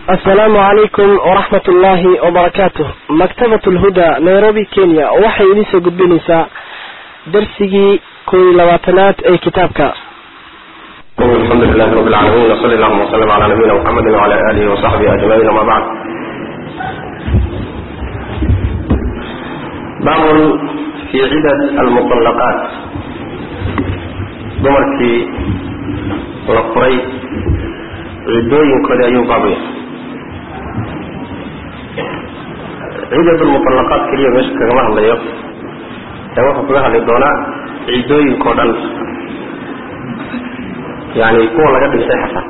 asalaamu calaykum waraxmat ullaahi wabarakaatuh maktabat lhuda nairobi kenya waxay idin soo gudbinaysaa darsigii kow iyo labaatanaad ee kitaabka alxamdu lilahi rabi lcaalamiin wsali allahuma wslm cala nabiyina mxamedi wcala alihi wasaxbihi ajmaciin ama bacd baabun fi cidad almuطalaqaat dumarkii la furay ciddooyinkoodii ayuu baabaya ciidad lmuطalaqaat keliya meesha kagama hadlayo ee wuxuu kaga hadli doonaa ciddooyinkao dhan yani kuwa laga dhintay xataa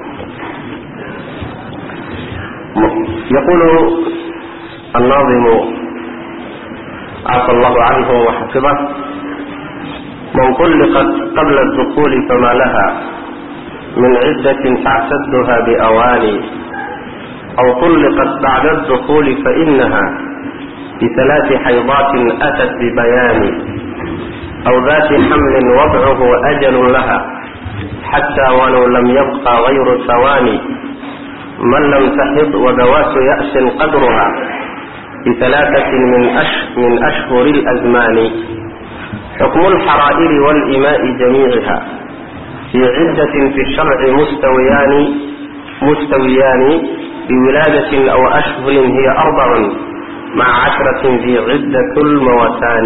yaqulu الناظم عفى الله عنه وحفظه من طلقت قبل الدخول فما لها من عدة تعتدها بأواني أو طلقت بعد الدخول فإنها بثلاث حيضات أتت ببيان أو ذات حمل وضعه أجل لها حتى ولو لم يبقى غير ثواني من لم تحض وذوات يأس قدرها بثلاثة من, أش من أشهر الأزمان حكم الحرائر والإماء جميعها في عدة في الشرع مستويان مستويان بولادة أو أشهر هي أربع مع عشرة في عدة الموتان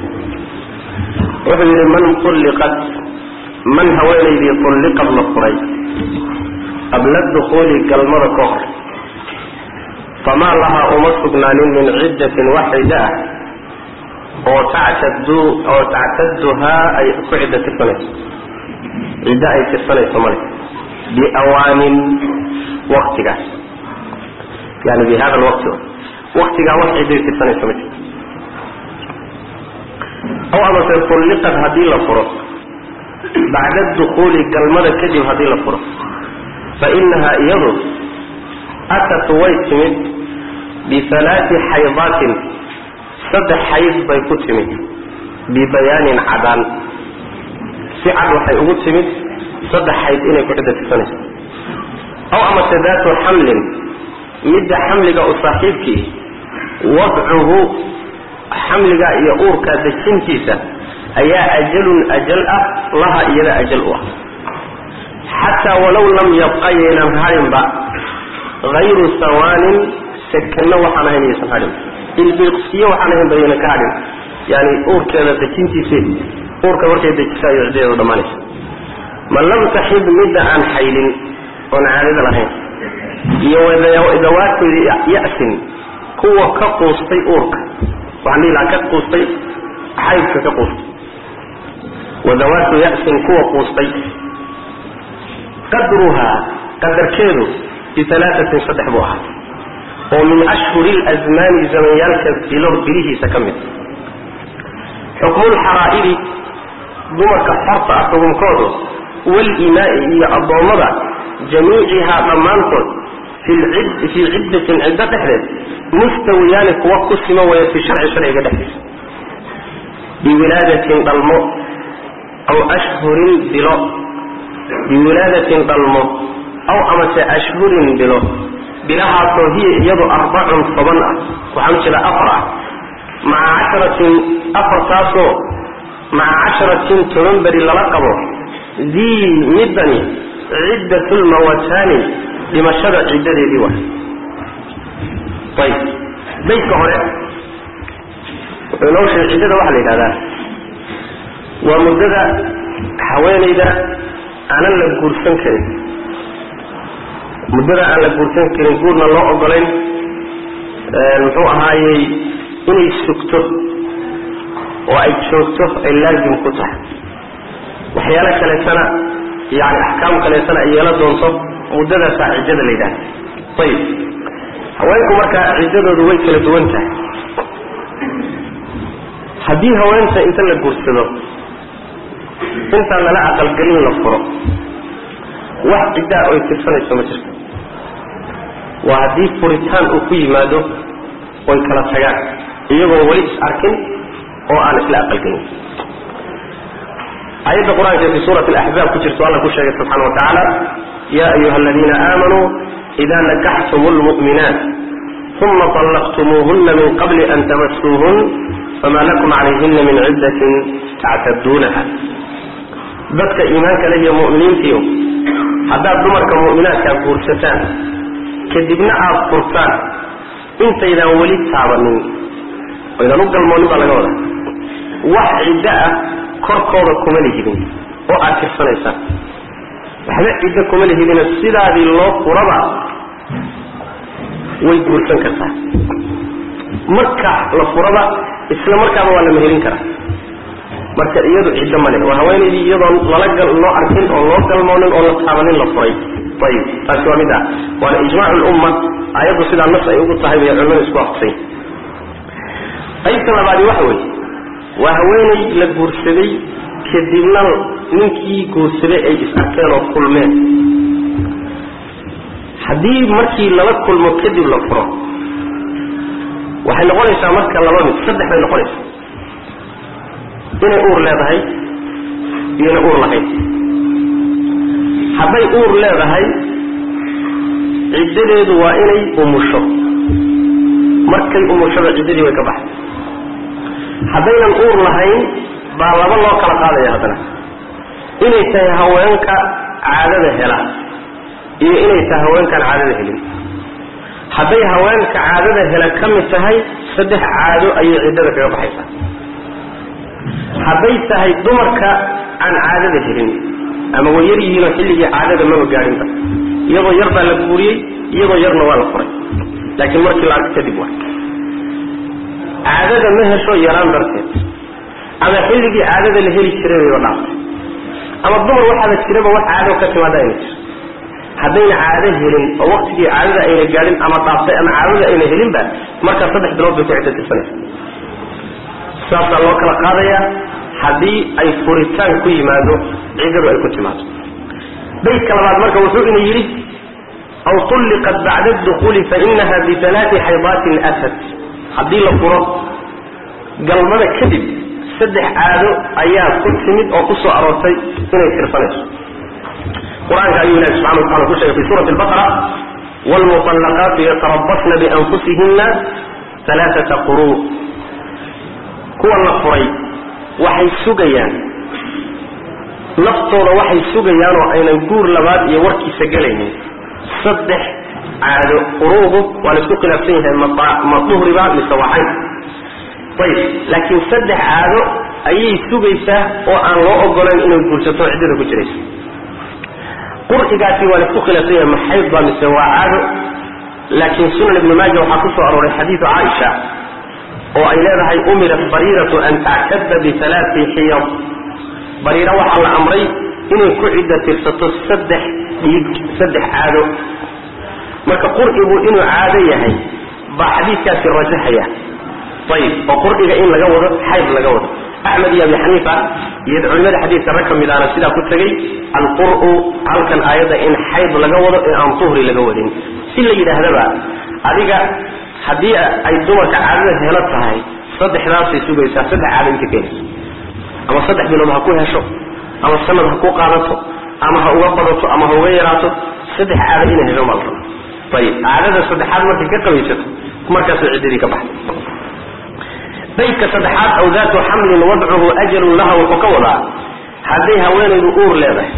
وحي من طلقت من haweenaydii طulliqad la furay qabla dukuuli galmada ka hor famaa lahaa uma sugnaanin min ciddatin wax ciddo ah oo tactadu oo tactaduhaa ay ku ciddo tirsanayso ciddo ay tirsanayso male biawaanin waktigaas yani bi hada lwaqti waktigaa wax cidday tirsanayso ma jirto aw amase طulliqad haddii la furo bacda dukuuli galmada kadib haddii la furo fa inahaa iyadu atat way timid bihalaati xaydaatin saddex xayd bay ku timid bibayaanin cadaan si cad waxay ugu timid saddex xayd inay ku ciddo tirsanayso aw amase daatu xamlin midda xamliga u saaxiibkii wadcuhu xamliga iyo uurka dejintiisa ayaa ajalun ajal ah laha iyada ajal u ah xataa walow lam yabqa yaynan hadhinba hayru sawaanin sekano waxaan ahayn yaysan hadhin ilbiqsiyo waxaan ahayn bayaynan ka hadhin yani uurkeeda dejintiise uurka markay dejiso ayuu ciddadeedu dhammaanaysa man lam taxid midda aan xaylin oon caadada lahayn iyo dawaatoodi ya-sin kuwa ka quustay uurka waxaan dhihi lahaa ka quustay xaydka ka quustay wadawaatu ya-sin kuwa quustay qadruhaa qadarkeedu bialaaatin saddex buu ahaa oo min ashhuri lazmaani zamanyaalka bilo bilihiisa ka mid xukmulxaraa'iri dumarka xorta ah xukunkoodu walimaai iyo addoommada jamiicihaa dhammaantood fii ciddatin ciddo dhexdeed mustawiyaani kuwa ku sima waya fi sharci sharciga dhexdiisa biwilaadatin dhalmo aw ashhurin bilo biwilaadatin dhalmo aw amase ashhurin bilo bilahaasoo hiya iyadu arbacun toban ah waxaan jeeda afar ah maca casharatin afartaasoo maca casharatin toban beri lala qabo dii middani ciddatulmawataani dhimashada ciddadeedii wa ayb baydka hore wuxuu inoo sheegay ciddada waxaa la yidhahdaa waa muddada haweenayda aanan la guursan karin muddada aan la guursan karin guurna loo ogolayn muxuu ahaayey inay sugto oo ay joogto ay laazim ku tahay waxyaalo kaleetana yani axkaam kaleetana ay yeelo doonto muddadaasaa ciddada la yidhahda ayib haweenku markaa ciddadoodu way kala duwan tahay haddii haweenta inta la guursado intaan lala aqalgelin la furo wax ciddaa oy tirsanayso ma jirto waa haddii furitaan uu ku yimaado oy kala tagaan iyagoon weli is arkin oo aan isla aqalgelin aayadda qur-aanka fi suurati alaxzaab ku jirto alla ku sheegay subxana wa tacaala ya ayuha aladiina aamanuu idaa nakaxtum lmu'minaat uma طallaqtumuuhuna min qabli an tamasuuhun famaa lakum calayhina min ciddatin tactaduunaha dadka iimaanka leh iyo mu'miniintiio haddaad dumarka mu'minaadkaa guursataan kadibna aada furtaan intaydaan weli taabanin oydan u galmoonin baa laga wadaa wax ciddo ah korkooda kuma lihidin oo aad tirsanaysaan waxba ciddo kuma lihidina sidaadii loo furaba way guursan kartaa marka la furaba isla markaaba waa la mehelin karaa marka iyadu ciddo ma leh waa haweenaydii iyadoon lala gal loo arkin oo loo galmoonin oo la taabanin la furay ayib taasi waa mid ah waana ijmaac lumma ayaddu sidaa nas ay ugu tahay bay culimadu isku aqsay qaybta labaadi waxa weeye waa haweenay la guursaday kadibna ninkii guursaday ay is arkeen oo kulmeen haddii markii lala kulmo kadib la furo waxay noqonaysaa marka laba mid saddex bay noqonaysaa inay uur leedahay iyona uur lahayn hadday uur leedahay ciddadeedu waa inay umusho markay umushada ciddadii way ka baxay haddaynan uur lahayn baa laba loo kala qaadaya haddana inay tahay haweenka caadada hela iyo inay tahay haweenkaan caadada helin hadday haweenka caadada hela ka mid tahay saddex caado ayay ciddada kaga baxaysaa hadday tahay dumarka aan caadada helin ama way yar yihiinoo xilligii caadada maba gaadhinba iyadoo yar baa la guuriyey iyadoo yarna waa la furay laakiin markii la arko kadib waa caadada ma hesho yaraan darteed ama xilligii caadada la heli jiray bayba dhaaftay ama dumar waxaaba jiraba wax caado ka timaada ayna jir haddayna caado helin oo waktigii caadada ayna gaadhin ama dhaaftay ama caadada ayna helinba markaa saddex bilood bay ku ciddo tirsanaysa saasaa loo kala qaadayaa haddii ay furitaan ku yimaado ciddadu ay ku timaado baydka labaad marka wuxuu ina yidhi aw tulliqat bacda adukhuuli fainaha bialaati xaydaatin asad haddii la furo galmada kadib saddex caado ayaa ku timid oo ku soo aroortay inay tirsanayso qur-aanka ayuu ilahi subxana watacala ku sheegay fi suurati albaqara waalmuطallaqaatu yatarabasna bianfusihina alaaata quruu kuwa la furay waxay sugayaan naftooda waxay sugayaan oo aynan guur labaad iyo warkiisa gelaynin saddex caado quruudu waa la isku khilaafsan yahay ma duhriba mise waxayn ayib laakiin saddex caado ayay sugaysaa oo aan loo ogolayn inay guursato ciddada ku jiraysa qur'igaasi waa la isku khilaafsan yahay maxayd ba mise waa caado laakiin sunan ibni maaja waxaa ku soo arooray xadiidu caaisha oo ay leedahay umirat bariiratu an tactada bialaati xiyad bariira waxaa la amray inay ku cidda tirsato saddex dhiig saddex caado marka qur'igu inuu caado yahay baa xadiidkaasi rajaxaya ayib oo qur'iga in laga wado xayd laga wado axmed iyo abi xaniifa iyo culimada xadiidka rag ka mid ahna sidaa ku tegey alqur'u halkan aayadda in xayd laga wado ee aan duhri laga wadin si la yidhaahdaba adiga haddii ay dumarka caadada helo tahay saddexdaasay sugaysaa saddex caado inta keenayso ama saddex bilood ha ku hesho ama sanad ha ku qaadato ama ha uga badato ama ha uga yaraato saddex caado inay hesho baa la rabaa ayib caadada saddexaad markay ka qabaysato markaasay ciddadii ka baxday baydka saddexaad aw daatu xamlin wadcuhu ajalun laha wuxuu ka wadaa hadday haweenaydu uur leedahay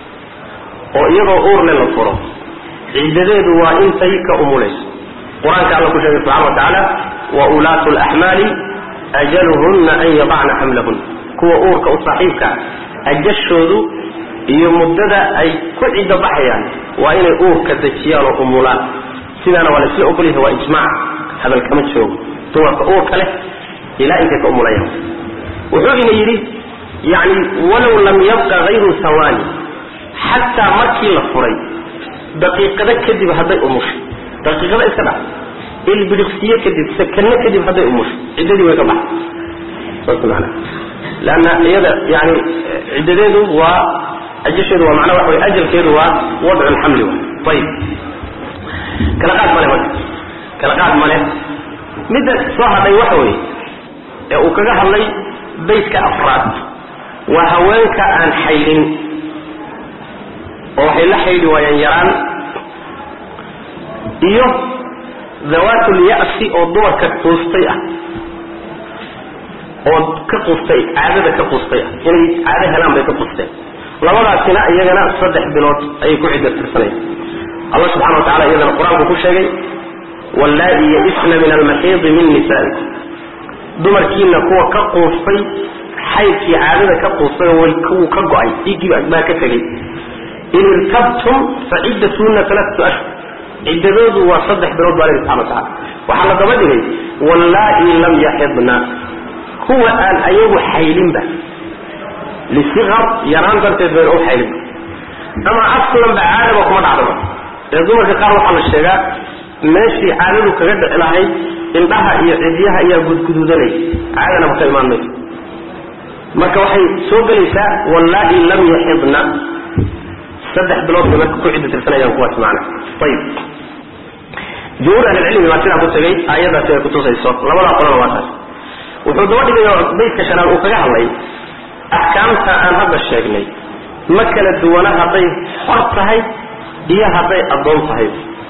oo iyadoo uurle la furo ciddadeedu waa intay ka umulayso qur-aanka alla ku sheegay subxana wa tacaala wa ulaatu laxmaali ajaluhunna an yadacna xamlahun kuwa uurka u saaxiibka ajashoodu iyo muddada ay ku ciddo baxayaan waa inay uurka dejiyaan oo umulaan sidaana waa la isla ogolyahay waa ijmaac hadal kama joogo dumarka uurka leh ilaa intay ka umulayaan wuxuu ina yidhi yani walow lam yabqa hayru hawaani xataa markii la furay daqiiqado kadib hadday umushay daqiiqada iska dhac ilbidhiqsiye kadib sakano kadib hadday umushay ciddadii way ka baxay saas maana leanna iyada yani ciddadeedu waa ajasheedu waa macnaa waxa way ajalkeedu waa wadcu lxamli wa ayib kala qaad male marka kala qaad male midda soo hadhay waxa weeye ee uu kaga hadlay baydka afraad waa haweenka aan xaydhin oo waxay la xaydhi waayaan yaraan iyo dawaatul-ya'si oo dumarka quustay ah oo ka quustay caadada ka quustay ah inay caado helaan bay ka quusteen labadaasina iyagana saddex bilood ayay ku cidda tirsanayaan allah subxana wa tacala iyadana qur-aanku ku sheegay wallaa-i ya-isna min almaxiidi min nisaa'ikum dumarkiina kuwa ka quustay xaydkii caadada ka quustay oo wuu ka go-ay dhiiggii baa ka tegay in irtabtum fa ciddatuhunna alaatu ashhur ciddadoodu waa saddex bilood baa lehi subxana wa tacala waxaa la daba dhigay wallaa-i lam yaxidna kuwa aan ayagu xaylinba lisiqar yaraan darteed bayna u xaylinba ama aslanba caadaba kuma dhacdaba ee dumarka qaar waxaa la sheegaa meeshii caadadu kaga dhici lahayd indhaha iyo cidyaha ayaa gudguduudanaya caadanaba ka imaan mayso marka waxay soo gelaysaa wallaa-i lam yaxidna saddex bilood bay marka ku cidda tirsanayaan kuwaas macana ayib jumhuur ahlilcilmi baa sidaa ku tegay aayadaasi ay kutusayso labadaa qolana waa taas wuxuu daba dhigay oo baydka shanaad uu kaga hadlay axkaamta aan hadda sheegnay ma kala duwana hadday xor tahay iyo hadday addoon tahay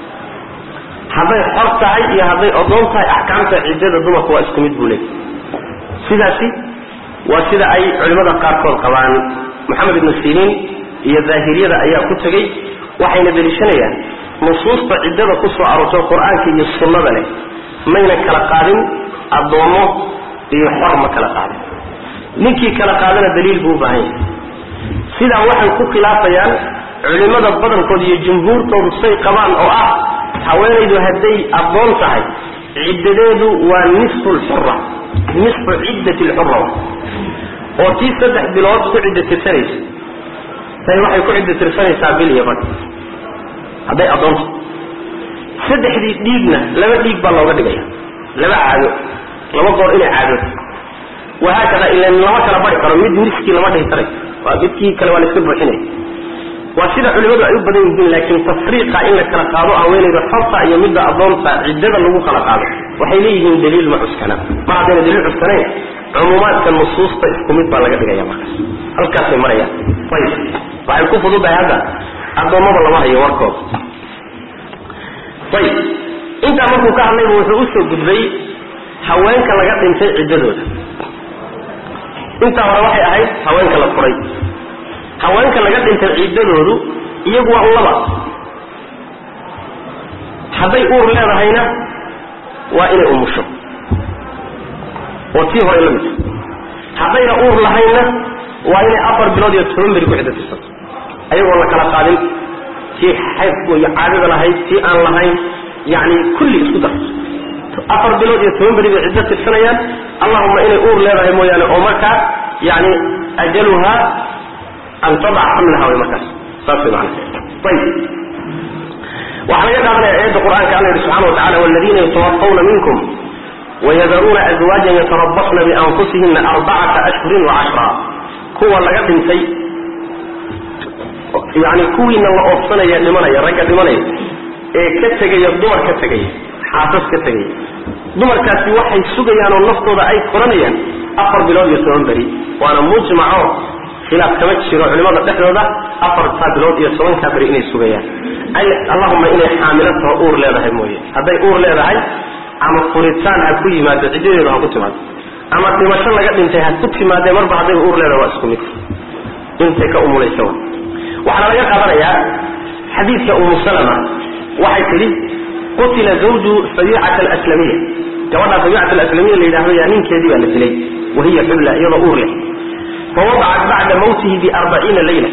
hadday xor tahay iyo hadday addoon tahay axkaamta ciddada dumarku waa isku mid buu leeyay sidaasi waa sida ay culimmada qaarkood qabaan moxamed ibnu siriin iyo daahiriyada ayaa ku tegey waxayna deliishanayaan nusuusta ciddada ku soo aroortay qur-aanka iyo sunnada leh mayna kala qaadin addoommo iyo xor ma kala qaadin ninkii kala qaadana daliil buu u baahan yahay sidaa waxay ku khilaafayaan culimmada badankood iyo jumhuurtoodu say qabaan oo ah haweenaydu hadday addoon tahay ciddadeedu waa nisfu lxura nisfu ciddati lxura oo tii saddex bilood ku cidda tirsanaysa tay waxay ku cidda tirsanaysaa bil iyo bad hadday addoonta saddexdii dhiigna laba dhiig baa looga dhigaya laba caado laba goor inay caadooto wahaakada ilan lama kala bari karo mid niskii lama dhihi karay waa midkii kale waa la iska buuxinaya waa sida culimadu ay u badan yihiin laakiin tafriiqa in la kala qaado haweenayda xorta iyo midda addoonta ciddada lagu kala qaado waxay leeyihiin daliil ma cuskana mar haddayna daliil cuskanayn cumuumaadka nusuusta isku mid baa laga dhigaya markaas halkaasay marayaan ayib waxay ku fududahay hadda addoommada lama hayo warkooda ayib intaa markuu ka hadlaybu wuxuu usoo gudbay haweenka laga dhintay ciddadooda intaa hore waxay ahayd haweenka la furay haweenka laga dhintay ciddadoodu iyagu waa laba hadday uur leedahayna waa inay umusho oo tii hore la midta haddayna uur lahaynna waa inay afar bilood iyo toban beri ku ciddo tirsato ayagoon la kala qaadin tii xaydku iyo caadada lahayd tii aan lahayn yacni kulli isku dar afar bilood iyo toban beri bay ciddo tirsanayaan allahuma inay uur leedahay mooyaane oo markaa yani ajaluhaa an tadaca xamlaha way markaas saas way macana ayib waxaa laga qaadanaya aayadda qur'aanka alla yihi subxana watacala waladiina yatawafawna minkum wayadaruuna azwaajan yatarabasna bianfusihina arbacata ashhurin wacashra kuwa laga dhintay yani kuwiina la oofsanaya dhimanaya ragga dhimanaya ee ka tegaya dumar ka tegaya xaasas ka tegaya dumarkaasi waxay sugayaan oo naftooda ay koranayaan afar bilood iyo toban beri waana mujmaco khilaaf kama jiro culimada dhexdooda afartaa bilood iyo tobankaa beri inay sugayaan ay allahuma inay xaamilatao uur leedahay mooye hadday uur leedahay ama furitaan ha ku yimaado ciddadeedu ha ku timaado ama dhimasho laga dhintay ha ku timaadee marba hadday uur leedahay waa isku mid intay ka umulaysa waxaana laga qaadanayaa xadiidka umu salama waxay tidhi qutila zawju sabiicata alaslamiya gabadhaa sabiicata alaslamiya la yidhahdo yaa ninkeedii baa la dilay wahiya xubla iyadoo uur leh fawadacat bacda mawtihi biarbaciina layla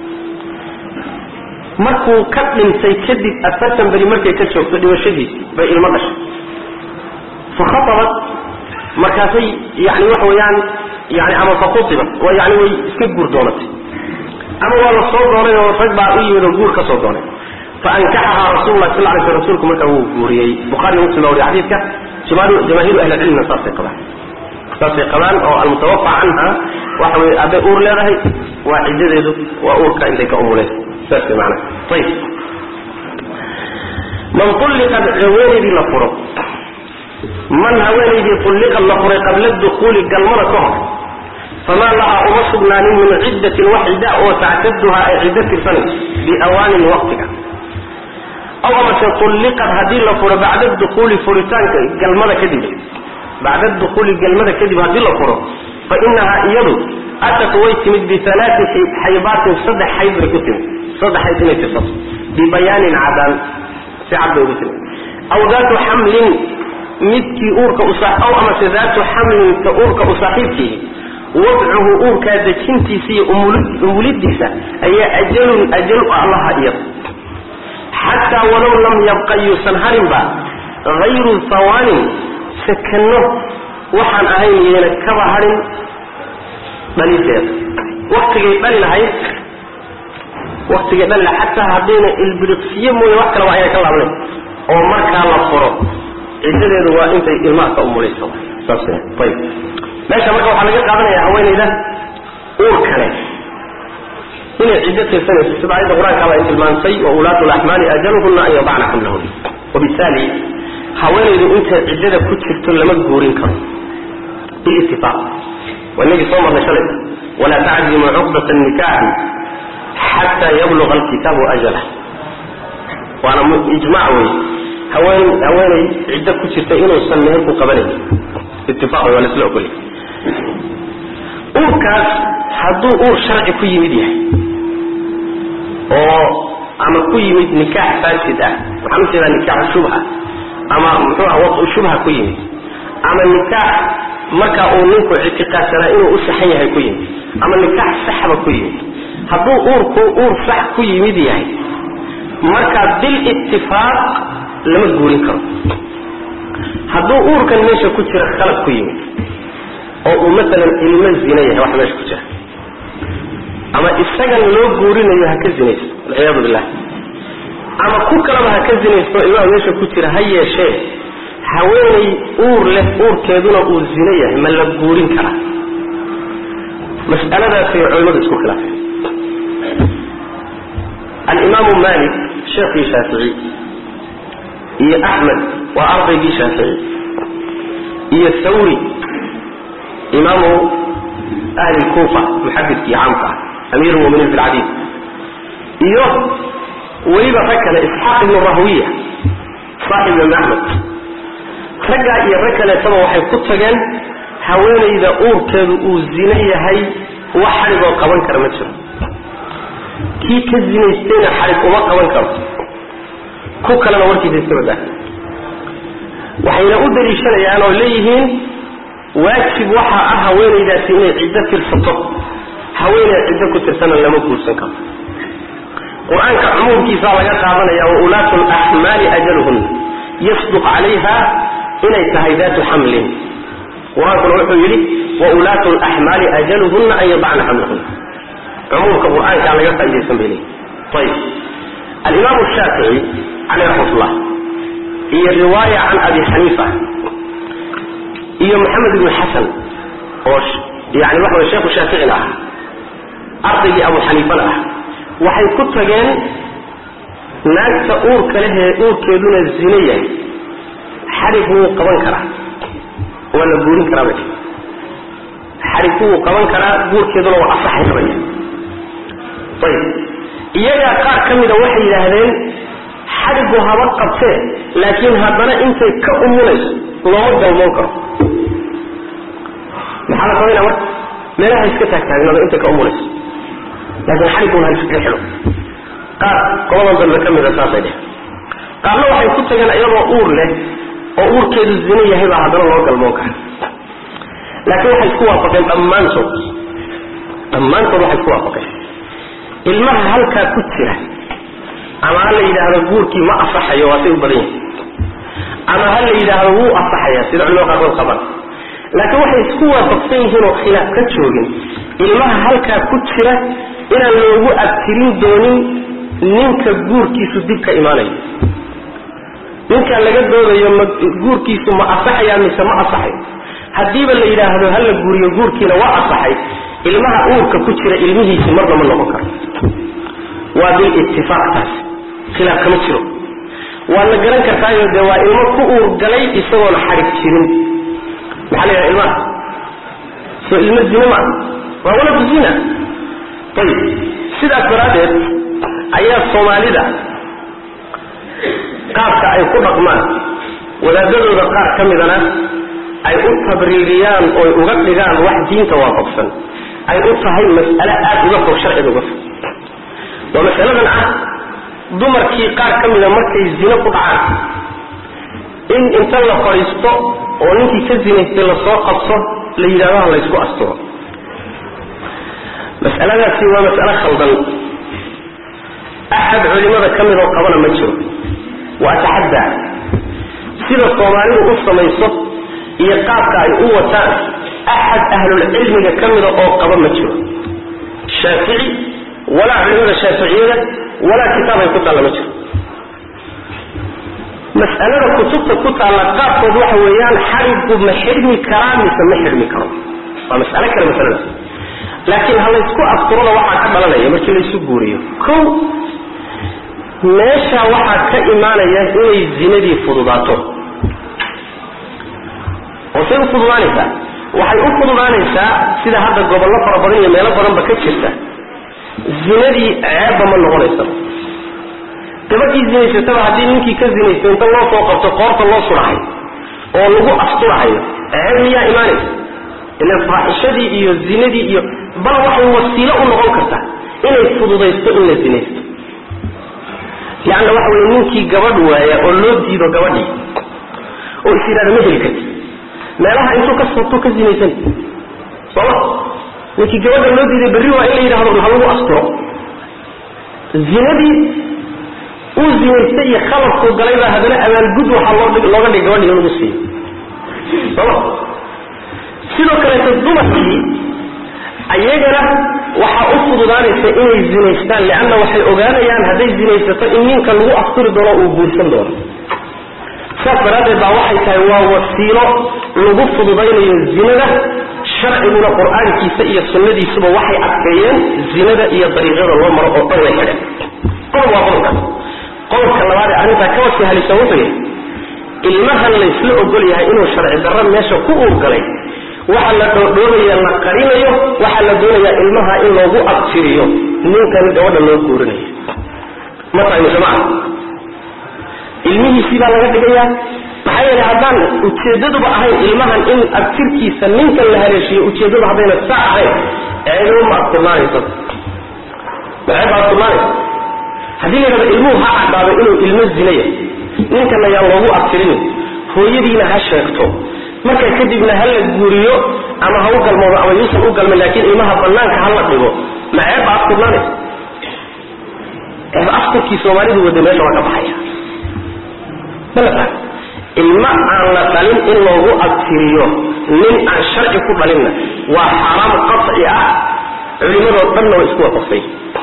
markuu ka dhintay kadib afartan beri markay ka joogto dhimashadiisi bay ilmo dhashay fakhatabat markaasay yani waxa weeyaan yani ama fakhutibat waa yani way iska guur doonatay ama waa la soo doonay oo rag baa u yimid oo guur ka soo doonay faankaxahaa rasul lah sal lay sl rsulku markaa wuu guuriyey bukhari muslim baa wariy xadiidka jamaahiru ahli cilmina saasay qabaan saasay qabaan oo almutawafa canha waxa wey hadday uur leedahay waa ciddadeedu waa uurka intay ka umuleen saas way maana ayib man ulliqad haweenaydii la furo man haweenaydii ulliqad la furay qabla dukuuli galmada ka hor famaa lahaa uma sugnaanin min ciddatin wax cidda oo tactaduhaa ay ciddo tirsanayso biawaanin waqtiga aw amase tulliqad haddii la furo bacda dukuuli furitaanka galmada kadib bacda dukuuli galmada kadib haddii la furo fa inahaa iyadu atat way timid bialaati xaybaatin saddex xayd bay ku timid saddex xayd inay tirsato bibayaanin cadaan si cad bay ugu timid aw daatu xamlin midkii uurka aw amase daatu xamlin ka uurka u saaxiibkiihi wadcuhu uurkaa dejintiisa iyo umulidiisa ayaa ajalun ajal allaha iyada xataa walow lam yabqa yuusan harinba hayru hawaanin sakanno waxaan ahayn yeena kaba harin dhalideeda waktigay dhali lahayd waktigay dhali lahayd xataa haddayna ilbiriqsiyo mooye wax kaleba ayna ka laabnayn oo markaa la furo ciddadeedu waa intay ilmaha ka umulayso saas ayb meesha marka waxaa laga qaadanaya haweenayda uur kale inay ciddo tirsanayso sida ayadda qur-aankaaba ay tilmaantay wa ulaatu laxmaali ajaluhuna an yadacna xamlahuna wabittaali haweenaydu intay ciddada ku jirto lama guurin karo bilitifaaq waa inagii soo marnay shalay walaa taczimu cuqdata nikaaxi xataa yabluga alkitaabu ajalah waana ijmac wey haween haweenay ciddo ku jirta inuusan meher ku qabanayn itifaaq wey waa la isla ogolay uurkaas hadduu uur sharci ku yimid yahay oo ama ku yimid nikaax faasid ah waxaan u jeedaa nikaaxu shubha ama muxuu ah wadu shubha ku yimid ama nikaax markaa uu ninku ictiqaadsanaa inuu u saxan yahay ku yimid ama nikaax saxba ku yimid hadduu uurku uur sax ku yimid yahay markaa bilitifaaq lama guurin karo hadduu uurkan meesha ku jira khalad ku yimid oo uu maalan ilmo zina yahay wax meesha ku jira ama isagan loo guurinayo ha ka zinaysto walciyaadu billah ama ku kalaba ha ka zinaysto ilmaha meesha ku jira ha yeeshee haweenay uur leh uurkeeduna uu zino yahay ma la guurin karaa mas'aladaasay culimmadu isku khilaafeen alimaamu malik sheekhii shaafici iyo axmed waa ardaygii shaafici iyo thawri imaamu ahli kuufa muxadidkii caamka ah amiir lmuminiin fi lcadiid iyo weliba rag kale isxaaq ibnu rahwiya saaxib imaam axmed raggaa iyo rag kaleetaba waxay ku tageen haweenayda uurkeedu uu zino yahay wax xadhigoo qaban kara ma jiro kii ka zinaystayna xadhig uma qaban karo ku kalena warkiisa iska badaa waxayna u daliishanayaan oo leeyihiin waajib waxaa ah haweenaydaasi inay ciddo tirsato haweeney ciddo ku tirsana lama guursan karo qur-aanka cumuumkiisaa laga qaadanaya wa ulaatu laxmaali ajaluhun yasduq calayha inay tahay daatu xamlin qur-aankuna wuxuu yidhi wa ulaatu laxmaali ajaluhunna an yadacna xamlahunna cumuumka qur-aankaa laga faa'idaysan bay leeyihi ayib alimaamu shaafici caleyh raxmatullah iyo riwaaya can abi xaniifa iyo maxamed ibnu xasan oo yani waxa way sheekhu shaaficina ah ardaygii abu xaniifana ah waxay ku tageen naagta uurka lehee uurkeeduna zino yahay xadhig wuu qaban karaa waa la guurin karaa bay xadhig wuu qaban karaa guurkeeduna waa asaxay qabaya ayib iyagaa qaar ka mida waxay yidhaahdeen xadhigu haba qabtee laakiin haddana intay ka umulayso looma galmoon karo maxaa la samayna marka meelaha iska taagtaagnado intay ka umulayso laakiin xadhiguna ha iskaga xidho qaar qoladan dambe ka mida saasay dheh qaarna waxay ku tageen iyadoo uur leh oo uurkeedu zino yahay baa haddana loo galmoon kara laakiin waxay isku waafaqeen dhammaantood dhammaantood waxay isku waafaqeen ilmaha halkaa ku jira ama ha la yidhaahdo guurkii ma asaxayo waa say u badan yahay ama ha la yidhaahdo wuu asaxaya sida culimada qaarkood qaban laakiin waxay isku waafaqsan yihiin oo khilaaf ka joogin ilmaha halkaa ku jira inaan loogu abtirin doonin ninka guurkiisu dib ka imaanayo ninka laga doodayo ma guurkiisu ma asaxaya mise ma asaxayo haddiiba la yidhaahdo ha la guuriyo guurkiina waa asaxay ilmaha uurka ku jira ilmihiisi marna ma noqon karo waa bilitifaaq taas khilaaf kama jiro waad la garan kartaayo dee waa ilmo ku uur galay isagoona xadhig jirin maxaa la yidhaha ilmaha soo ilmo zina maa waa waladu zina ayib sidaas daraaddeed ayaa soomaalida qaabka ay ku dhaqmaan wadaadadooda qaar ka midana ay u tabriiriyaan oy uga dhigaan wax diinta waafaqsan ay u tahay mas'ale aada uga fog sharciga uga fog waa masaladan ah dumarkii qaar ka mida markay zino ku dhacaan in inta la fadhiisto oo ninkii ka zinaystay lasoo qabso la yidhahdo ha laysku asturo mas'aladaasi waa mas'alo khaldan axad culimada ka midoo qabana ma jiro waa taxaddaa sida soomaalidu u samayso iyo qaabka ay u wataan axad ahlulcilmiga ka mida oo qaba ma jiro shaafici walaa culimada shaaficiyada walaa kitaab ay ku taalla ma jiro mas'alada kutubta ku taalla qaabkood waxa weeyaan xarigu ma xidhmi karaa mise ma xidhmi karo waa mas'alo kale masaladaas laakiin ha laysku asturada waxaa ka dhalanaya markii laysu guuriyo ko meesha waxaa ka imaanaya inay zinadii fududaato oo say u fududaanaysaa waxay u fududaanaysaa sida hadda gobollo fara badan iyo meelo badanba ka jirta zinadii ceebba ma noqonaysa gabadhii zinaysataba haddii ninkii ka zinaystay inta loo soo qabto qoorta loo surahay oo lagu asturahayo ceeb miyaa imaanaysa ilan faaxishadii iyo zinadii iyo bal waxay wasiilo u noqon kartaa inay fududaysto in la zinaysto leanna waxa weye ninkii gabadh waaya oo loo diido gabadhii oo is yidhahda ma heli karti meelaha intuu ka soobto ka zinaysan sooma ninkii gabadha loo diiday berri waa in la yidhahdo ha lagu asturo zinadii uu zinaystay iyo khalafkuu galay baa haddana abaalgud waxaa loo looga dhigay gabadhii in lagu siiyo sooma sidoo kaleeto dumarkii ayagana waxaa u fududaanaysa inay zinaystaan leanna waxay ogaanayaan hadday zinaysato in ninka lagu asturi doono uu guursan doono saas daraaddeed baa waxay tahay waa wasiilo lagu fududaynayo zinada sharciguna qur-aankiisa iyo sunnadiisuba waxay adkeeyeen zinada iyo dariiqyada loo maro oo dhan way xidheen qodob waa qodobka qodobka labaad ee arrintaa ka wasi halisan wuxuu yahay ilmahan laysla ogol yahay inuu sharci darro meesha ku uurgalay waxaa la dhoodhoobaya la qarinayo waxaa la doonayaa ilmaha in loogu abtiriyo ninkan gabadha loo guurinayo ma tahay mujamaca ilmihiisii baa laga dhigayaa maxaa yeele haddaan ujeedaduba ahayn ilmahan in abtirkiisa ninkan la haleeshiyo ujeeddadu haddayna saa ahayn ceedow ma adkurnaanaysa maceeb ba adkurnaanaysa haddii la yidhahdo ilmuhu ha cadhaado inuu ilmo zinaya ninkan ayaan loogu abtirinin hooyadiina ha sheegto marka kadibna ha la guuriyo ama ha u galmoodo ama yuusan u galmin laakiin ilmaha banaanka ha la dhigo ma ceeb ba adkurnaanaysa ceeb asturkii soomaalidu wada meesha waa ka baxaya ilma aan la dhalin in loogu abtiriyo nin aan sharci ku dhalinna waa xaaraam qaci ah culimadoo dhanna way isku waafaqsay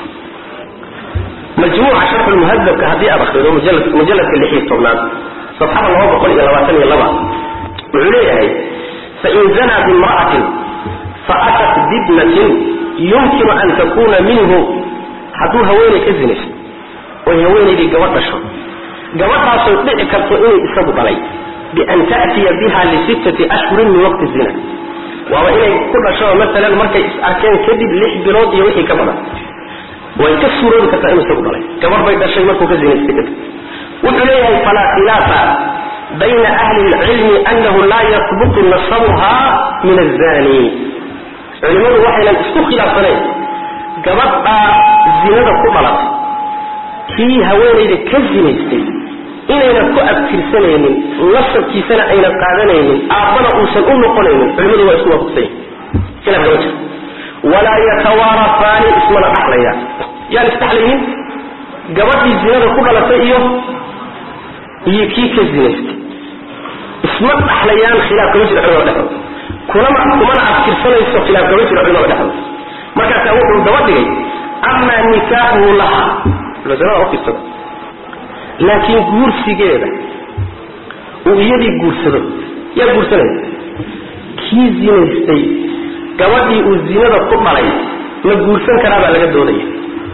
majmuuca sharxulmuhadabka haddii aad akrido mujalladka lix iyo tobnaad safxada laba boqol iyo labaatan iyo laba wuxuu leeyahay fain zanaa bimra'atin faatat bibnatin yumkinu an takuna minhu hadduu haweeney ka zinayso oy haweenaydii gabadh dhasho gabadhaasoo dhici karto inuu isagu dhalay bian ta'tiya biha lisittati ashhurin min waqti zina waaba inay ku dhasho maalan markay is arkeen kadib lix bilood iyo wixii ka badan way ka suuroobi kartaa inuu isagu dhalay gabadh bay dhashay markuu ka zinaystay kadib wuxuu leeyahay falaa khilaafa bayna ahli lcilmi anahu laa yasbutu nasabuha min azani culimadu waxaynan isku khilaafsanayn gabadhaa zinada ku dhalatay kii haweenayda ka zinaystay inaynan ku abtirsanaynin nasabkiisana aynan qaadanaynin aabbana uusan u noqonaynin culimadu waa isku waafaqsanya khilaaf kama jiro walaa yatawaarafaani ismana dhaxlayaan yaan isdhaxlaynin gabadhii zinada ku dhalatay iyo iyo kii ka zinaystay isma dhaxlayaan khilaaf kama jiro culimada dhexdooda kunama kumana abtirsanayso khilaaf kama jiro culimada dhexdooda markaasaa wuxuu daba dhigay amaa nikaaxuhu laha masalada ufiirsada laakiin guursigeeda uu iyadii guursado yaa guursanaya kii zinaystay gabadhii uu zinada ku dhalay ma guursan karaa baa laga doodaya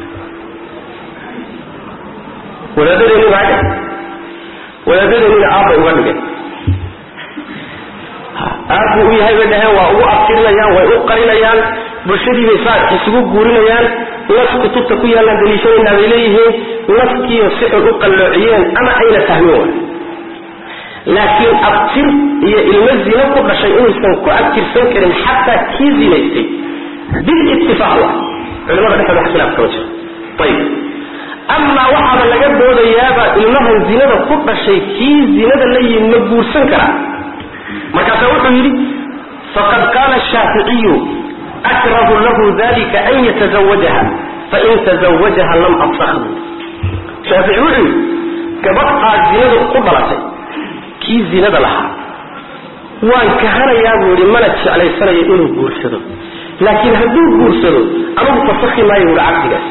wadaadadeeni baa dhe wadaadadeennina aabbay uga dhigeen aabbuu u yahay bay dhaheen waa ugu abtirinayaan way u qarinayaan bulshadii bay saa isugu guurinayaan nas kutubta ku yaallaan daliishanaynaa bay leeyihiin naskiiyo si xun u qalloociyeen ama ayna fahmin wa laakiin abtir iyo ilmo zino ku dhashay inuusan ku abtirsan karin xataa kii zinaystay bilitifaaq wa culimada dhexdooda wax khilaaf kama jiro ayib amaa waxaaba laga doodayaaba ilmahan zinada ku dhashay kii zinada la yimi ma guursan karaa markaasaa wuxuu yidhi faqad qaala shaaficiyu akrahu lahu dalika an yatazawajaha fain tazawajaha lam absakhu shaafici wuxuu yidhi gabadh aad zinada ku dhalatay kii zinada lahaa waan kahanayaa buu yidhi mana jeclaysanayo inuu guursado laakiin hadduu guursado anugu fasakhi maayo wuhi caqdigaas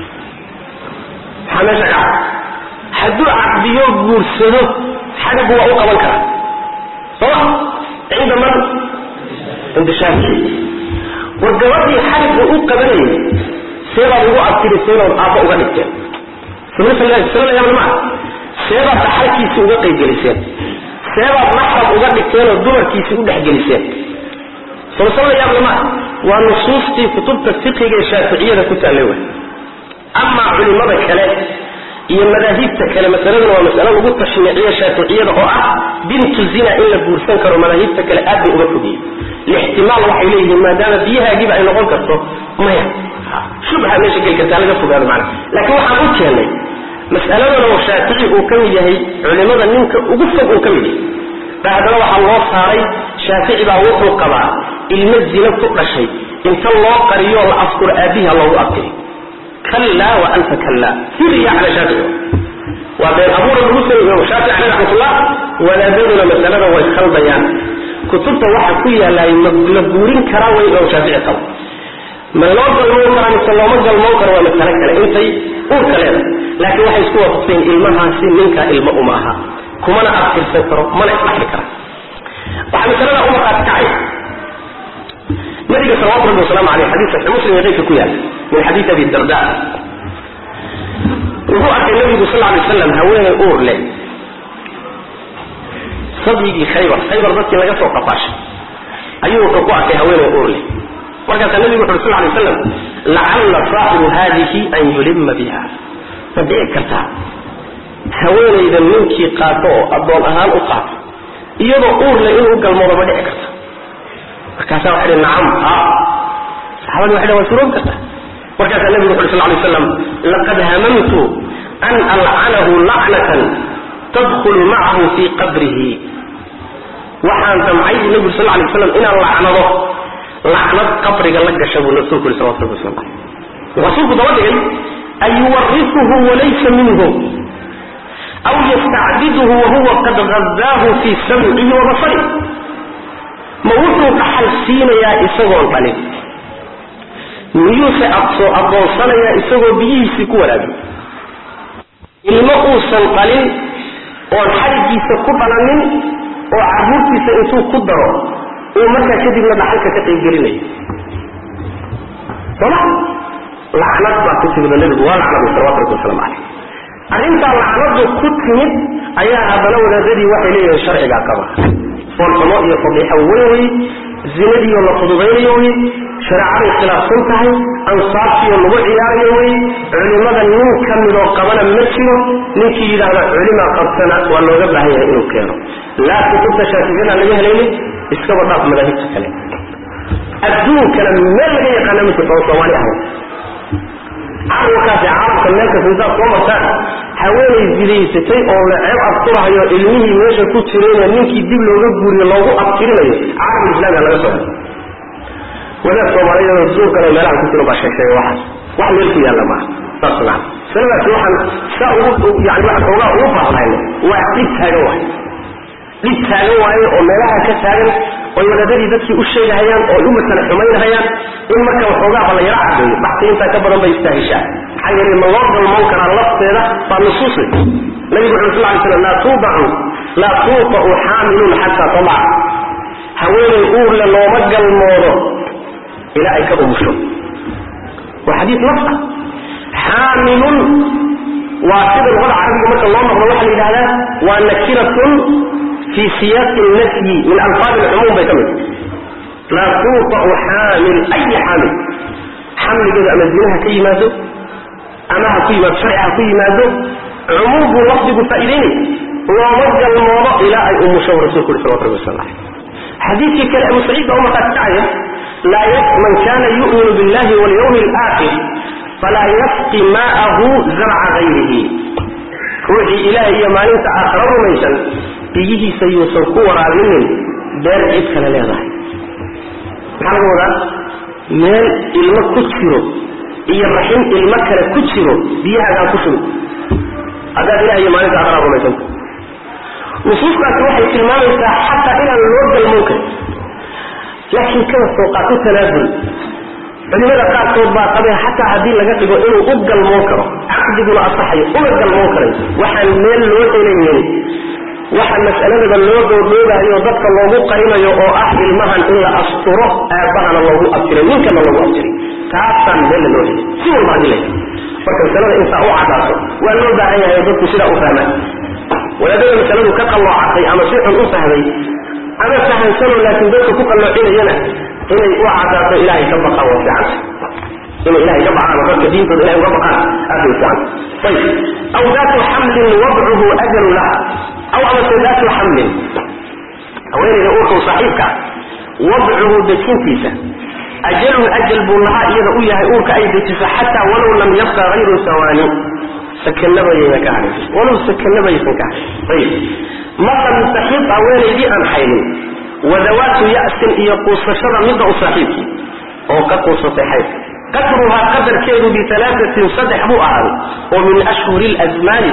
maxaa meesha ka hadduu caqdiyo guursado xagagu waa u qaban karaa sooma cinda man cinda shaafici war gabadhii xagga u qabanayay seebaad ugu abtirisaynood aabba uga dhigteen maa seebaad dhaxalkiisii uga qaybgeliseen seebaad maxrab uga dhigteenoo dumarkiisii u dhexgeliseen solsol la yaable maa waa nusuustii kutubta fiqiga ee shaaficiyada ku taallay way amaa culimada kale iyo madaahibta kale masaladuna waa masalo lagu tashniiciyo shaaficiyada oo ah bintu zina in la guursan karo madaahibta kale aad bay uga fogiyey lixtimaal waxay leeyihiin maadaama biyahaagiiba ay noqon karto maya shubha meesha geli kartaa laga fogaado macana laakiin waxaan u keennay mas'aladan oo shaafici uu ka mid yahay culimada ninka ugu fog uu ka mid yahay ba haddana waxaa loo saaray shaafici baa wuxuu qabaa ilmo zina ku dhashay inta loo qariyo la afkuro aabihi ha loogu abtiri kallaa wa anta kallaa firiya cala shaafici waa been abuura lagu sameeye shaafici caleyh raxmatullah wadaadaduna masalada way khaldayaan kutubta waxa ku yaalaay la guurin karaa way oo shaafici qaba ma loo galmoon karaa mise looma galmoon karo waa masalo kale intay uurka leedahay laakiin waxay isku waafaqseen ilmahaasi ninkaa ilmo uma aha kumana aftirsan karo mana isdhaxli kara waxaa masalada u markaati kacay nabiga salawatu rabbi wasalaamu aleyh xadiis saxi muslim ee qeybka ku yaala min xadiis abi darda wuxuu arkay nabigu sal ly waslam haweeney uur leh sabyigii khaybar khaybar dadkii laga soo qafaashay ayuu wuxuu ku arkay haweeney uur leh markaasaa nabigu wuxu uri sal lay slam lacalla saaxibu haadihi an yulima biha ma dhici kartaa haweenayda ninkii qaato oo addoon ahaan u qaato iyadoo uur leh inuu u galmoodo ma dhici karta markaasaa waxay dhi nacam ha saxaabadi waxay dhan waa suroobi kartaa markaasaa nabigu wuxu uri sal lay slam laqad hamamtu an alcanahu lacnatan tadkhulu macahu fii qabrihi waxaan damcay bu nabigu sal lay slam inaan lacnado lacnad qabriga la gasha buu rasuulku yuri salawatu rabbi wasalam aleyh rasuulku daba dhigay an yuwarisuhu walaysa minhu aw yastacbiduhu wahuwa qad gazaahu fii samcihi wa basarih ma wuxuu dhaxal siinayaa isagoon dhalin miyuuse absoo addoonsanayaa isagoo biyihiisii ku waraabiy ilmo uusan dhalin oon xarigiisa ku dhalanin oo carruurtiisa intuu ku daro uu markaa kadibna dhaxalka ka qaybgelinayo sooma lacnad baa ku timid oo nebigu waa lacnaday salawatu rabbi wasalaamu caleyh arrintaa lacnadu ku timid ayaa haddana wadaadadii waxay leeyihiin sharcigaa qaba foolxumo iyo fadiixo weyn wey zinadiioo la fududaynayo wey shareecaday khilaafsan tahay ansaabtiioo lagu ciyaarayo wey culimada nin ka midoo qabana ma jiro ninkii yidhaahda culima qabtana waa looga baahan yahay inuu keeno laa kutubta shaaficiyada laga helaynin iskaba dhaaf madaahibta kale adduunkana meel laga yaqaana ma jirto oo soomaali ahayn carwakaasi carabka meel kasta intaad soo martaan haweenay zidaysatay oo la ceeb abturahayo ilmihii meesha ku jirayna ninkii dib looga guuriyo loogu abtirinayo carabul islaamiga laga soo wadaad soomaaliyeed duurkana meelaha ku jiro baa sheegsheegay waxaas wax meel ku yaalla maaha saas maa sanadaasi waxaan saa ugu yani waxaan xoogaa ugu faahfaahino waa dhib taagan waay dhib taagan waaye oo meelaha ka taagan oy wadaadadii dadkii u sheegahayaan oo u masale xumaynahayaan in marka waxoogaaba la yaro cadeeyo baxti intaa ka badan bay istaahishaa maxaa yeelay ma loo galmoon karaa lafteeda baa nusuus leh nabigu wuxu sal ly slam laa tuudacu laa tuuta'u xaamilun xataa tadac haweenay uurle looma galmoodo ilaa ay ka umusho waa xadiis nafs ah xaamilun waa sida luqada carabiga marka loo noqdo waxaa la yidhahdaa waa nakiratun fi siyaaqi nafyi min alfaad alcumuum bay ka mid laa tuuta'u xaamil ay xaamil xamligeedu ama zinaha ka yimaado ama ha ku yimaado sharci ha ku yimaado cumuum buu lafdigu faa'iideynaya looma galmoodo ilaa ay umusho rasulku uri salawatu rabbi wasala xadiidkii kale abu saciid baa umarkaa kacaya laa man kana yu'minu billahi walyawmi alaakhir falaa yasqi maa'ahu zarca gayrihi ruuxii ilaahay iyo maalinta aakhira rumaysan biyihiisa yuusan ku waraabinin beer cid kale leedahay maxaa laga wadaa meel ilmo ku jiro iyo raxim ilmo kale ku jiro biyahaagaan ku shubi haddaad ilahay iyo maalinta aakhira rumaysanta nusuustaasi waxay tilmaamaysaa xataa inaan loo galmoon karin laakiin kada sooqaatu tanaazul culimada qaarkood baa qabee xataa haddii laga dhigo inuu u galmoon karo caqdiguna asaxayo una galmoon karay waxaan meel loo helaynin waxa mas'aladaba loo dhoodhoobayo dadka loogu qarinayo oo ah ilmahan in la asturo aabbahana loogu abtiray ninkana loogu abtiray taasaan meella loo helay si walba hadii la marka masalada intaa u cadaato waa loo baahan yahay dadku sidaa u fahmaan wadaadada masaladu ka qalloocatay ama si xun u fahmay ama fahansanoo laakiin dadka ku qalloocinayana inay u cadaato ilaahay ka baqaan waa fiicanta inay ilahay ka baqaan oo dadka diintooda ilahay uga baqaan aad bay fiicanta ayib aw daatu xamlin wadcuhu ajalu laha aw amase daatu xamlin haweenayda uurka u saaxiibka wadcuhu dejintiisa ajalun ajal buu lahaa iyada u yahay uurka ay dejiso xataa walow lam yabqa hayru sawaani sakanabayayna ka hadhin walow sakanabaysan ka hadhin ayib masalan saxiib haweenaydii aan xaylin wadawaatu ya'sin iyo quusashada midda u saaxiibkii oo ka quusatay xaydka qadruhaa qadarkeedu bialaatin saddex buu ahaaday oo min ashhuri lazmaani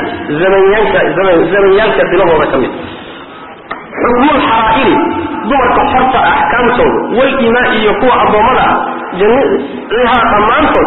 zamanyaalka bilahooda ka mid xukmulxaraa'iri dumarka xorta axkaamtooda walimaa iyo kuwa addoommada ah jamiihaa dhammaantood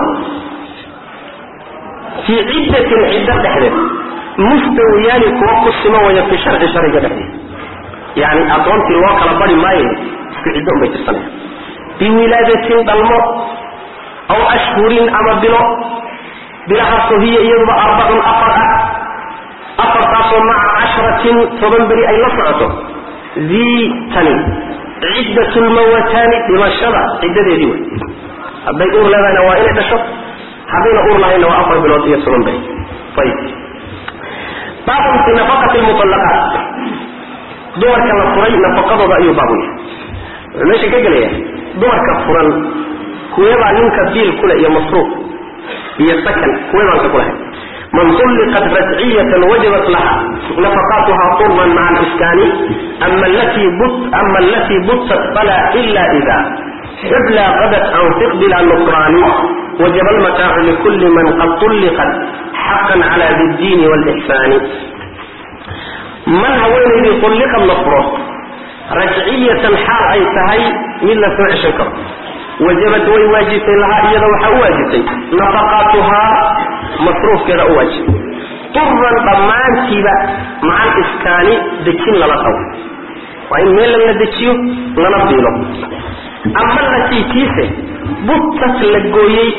fii ciddatin ciddo dhexdeed mustawiyaani kuwa ku sima waya fi sharci shariga dhexdeed yani addoontii loo kala bari maayo isku ciddo unbay tirsanaya biwilaadatin dhalmo aw ashhurin ama bilo bilahaasoo hiya iyaduba arbacun afar ah afartaasoo maca cashratin toban beri ay la socoto dii tani ciddat lmawataani dhimashada ciddadeedii wey hadday uur leedahayna waa inay dhasho haddayna uur lahayna waa afar bilood iyo toban beri ayib baabun fi nafaqati lmuallaqaat dumarka la furay nafaqadooda ayuu baabu yahay wuxuu meesha ka gelaya dumarka furan kuweebaa ninka biil kule iyo masruuf iyo sakan kuweebaan ka kulahay man ulliqat rajciyatan wajabat laha nafaqaatuha turman maca aliskaani ama alatii butat fala ila ida xubla qadat anfiq bila nukraani wajaba almataacu likuli man qad ulliqat xaqan cala diddiini wlixsaani man haweenaydii ulliqad la furo rajciyatan xaal ay tahay mid la soo ceshan karo wajabad way waajibtay lahaa iyada waxaa u waajibtay nafaqaatuhaa masruufkeeda u waajibay turan dhammaantiiba macal iskaani dejin lala qabo waa in meel lala dejiyo lana biilo ama latii kiise butat la gooyey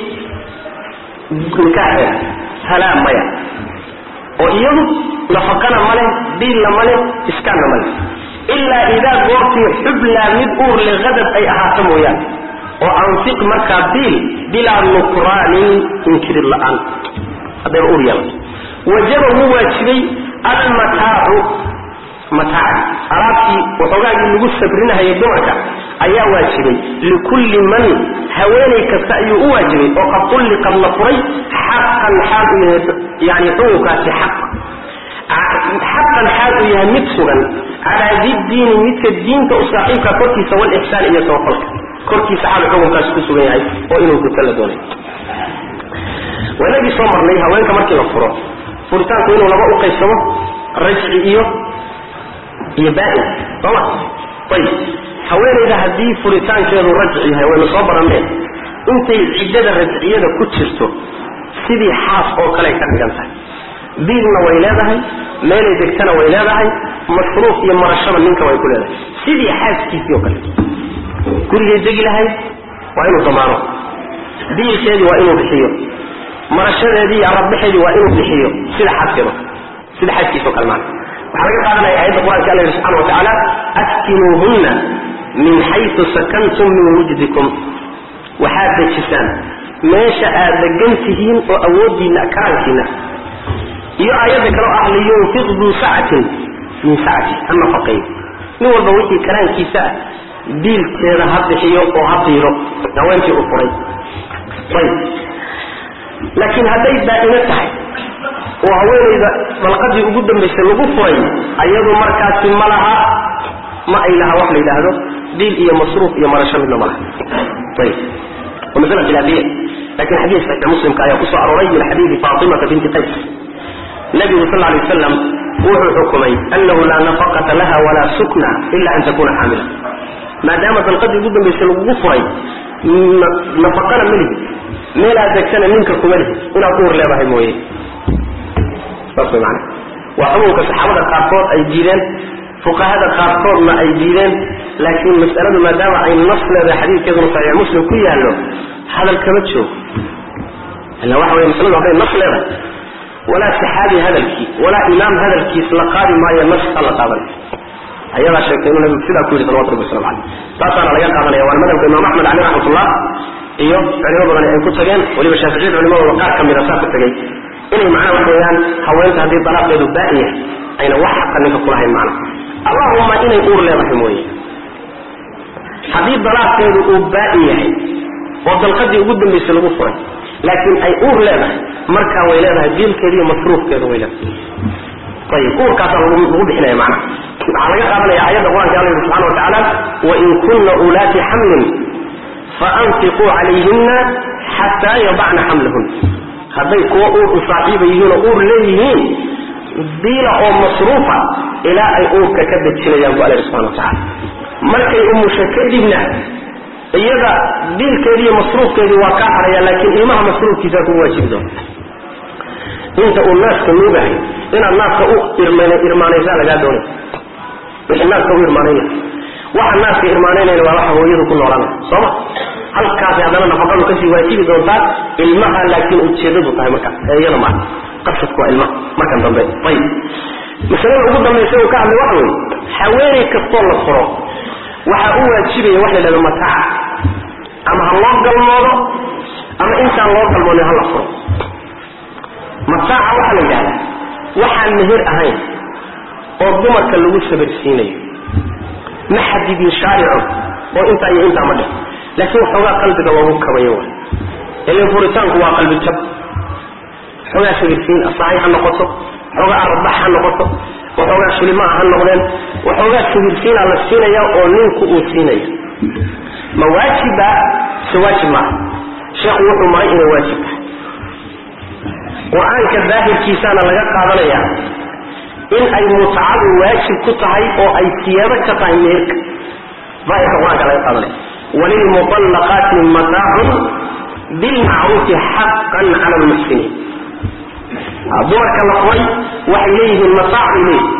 nikaaxeeda halaa maya oo iyadu nafaqana ma leh biilna ma leh iskaanna ma leh ilaa idaa goortii xublaa mid uur le hadad ay ahaato mooyaane oo anfiq markaa biil bilaa nukraanin inkirid la'aan haddayba uur yeelato wajaba wuu waajibay almataacu mataaci alaabtii waxoogaagii lagu sabrinahayay dumarka ayaa waajibay likulli man haweenay kasta ayuu u waajibay oo qad ulliqad la furay xaqan xaal u yahay yani xukunkaasi xaq xaqan xaal uu yahay mid sugan calaa diddiini midka diinta u saaxiibka korkiisa walixsaan iyo samafalka korkiisa xaal xukunkaasi ku sugan yahay oo inuu guto la doonay wanagii soo marnay haweenka markii la furo furitaanku inuu laba u qaybsamo rajci iyo iyo baa-in sooma ayib haweenayda haddii furitaankeedu rajci yahay waynu soo baranneen intay ciddada rajciyada ku jirto sidii xaas oo kale ay ka dhigan tahay biilna way leedahay meelay degtana way leedahay masruuf iyo marashada ninka way ku leedahay sidii xaaskiisii oo kale gurigay degi lahayd waa inuu damaano biilkeedii waa inuu bixiyo marashadeedii iyo arabbaxeedii waa inuu bixiyo sida xaaskeedo sida xaaskiisa o kale maana waxaa laga qaadanaya aayadda qur-aanka alla yihi subxana wa tacaala askinuuhunna min xaysu sakantum min wujdikum waxaad dejisaan meesha aad degan tihiin oo awoodiina karaankiina iyo aayadda kaloo ah liyunfiq duu sacatin min sacati ha nafaqeeyo nin walba wixii karaankiisa ah biilkeeda ha bixiyo oo ha biiro haweenkii u furay ayb laakiin hadday daa'imo tahay oo haweenayda dalqadii ugu dambaysay lagu furay ayadu markaasi ma laha ma ay laha wax la yidhaahdo biil iyo masruuf iyo marasho midna ma laha ayb waa masala khilaafiya lakin xadiis saxiix muslimka ayaa kusoo arooray min xadiidi faatimata binti qays nabigu sal lay waslam wuxuu xukumay anahu laa nafaqata laha walaa sukna ila an takuna xaamila maadaama dalqadii ugu dambaysay lagugu furay nafaqana melihi meelaad degtana ninka kuma lihi inaad ku hor leedahay mooye saas way maana waa xukunka saxaabada qaarkood ay diideen fuqahada qaarkoodna ay diideen laakiin mas'aladu maadaama ay nas leedahay xadiidkeeduna saxiix muslim ku yaallo hadal kama joogo ila waxa wey masaladu hadday nas leedahay walaa saxaabi hadalkii walaa imaam hadalkiis la qaadi maayo naska la qaadan ayadaa sheegtay inuu nabigu sidaa ku yidhi salawatu rabbi waslamu caleyh taasaana laga qaadanaya waana madhabka imaam axmed caleyh raxmatullah iyo culimo badani ay ku tageen weliba shaaficiyada culimadooda qaar ka mida saa ku tegey inay macnaha waxa weeyaan haweenta haddii dalaaqeedu baa'in yahay ayna wax xaqa ninka kulahayn macna allahuma inay uur leedahay mooye haddii dalaaqeedu uu baa'in yahay oo dalqadii ugu dambaysay lagu furay laakiin ay uur leedahay markaa way leedahay biilkeeda iyo masruufkeeda way leedahay ayib uurkaasaa lagu lagu bixinaya macnaha waxaa laga qaadanaya aayadda qur-anka alla yidhi subxana wa tacaala wain kunna ulaati xamlin faanfiquu calayhina xataa yadacna xamlahun hadday kuwa uur u saaxiiba yihiin oo uur leeyihiin biila oo masruufa ilaa ay uurka ka dejinayaan bu alla yidhi subxana wa tacala markay umusho kadibna iyada biilkeedii iyo masruufkeedii waa kaa haraya laakiin ilmaha masruufkiisaa kugu waajibi doonta inta uu naaska nuugahay inaad naaska u irmaanaysaa lagaa doonay wixii naaska u irmaanayna waxa naaska irmaanaynayna waa waxa hooyadu ku noolaanay sooma halkaasi haddana nafaqadu kasii waajibi doontaa ilmaha laakiin ujeedadu tahay markaas ee iyada maa qasadku waa ilmaha markan dambe ayib masalada ugu dambaysa uu ka hadlay waxa weeye haweeney kastoo la furo waxaa u waajibaya wax la yidhahdo mataaca ama ha loo galmoodo ama intaan loo galmoodin ha la furo mataaca waxaa la yidhahdaa waxaan meher ahayn oo dumarka lagu sabarsiinayo ma xadidin shaaricu oo intaa iyo intaa ma dheh laakiin waxoogaa qalbiga loogu kabayo wa ilan furitaanku waa qalbi jab waxoogaa sabirsiin asahay ha noqoto waxoogaa arbax ha noqoto waxoogaa shilimaa ha noqdeen waxoogaa sabirsiinaa la siinaya oo ninku uu siinaya ma waajiba se waajib maaha sheekhu wuxuu maray inay waajib tahay qur-aanka daahirkiisaana laga qaadanayaa in ay mutcadu waajib ku tahay oo ay siyaado ka tahay meherka daahirka qur-aanka laga qaadanaya walilmuطallaqaati mataacun bilmacruufi xaqan cala lmuxsiniin dumarka la furay waxay leeyihiin mataac bay leeyihin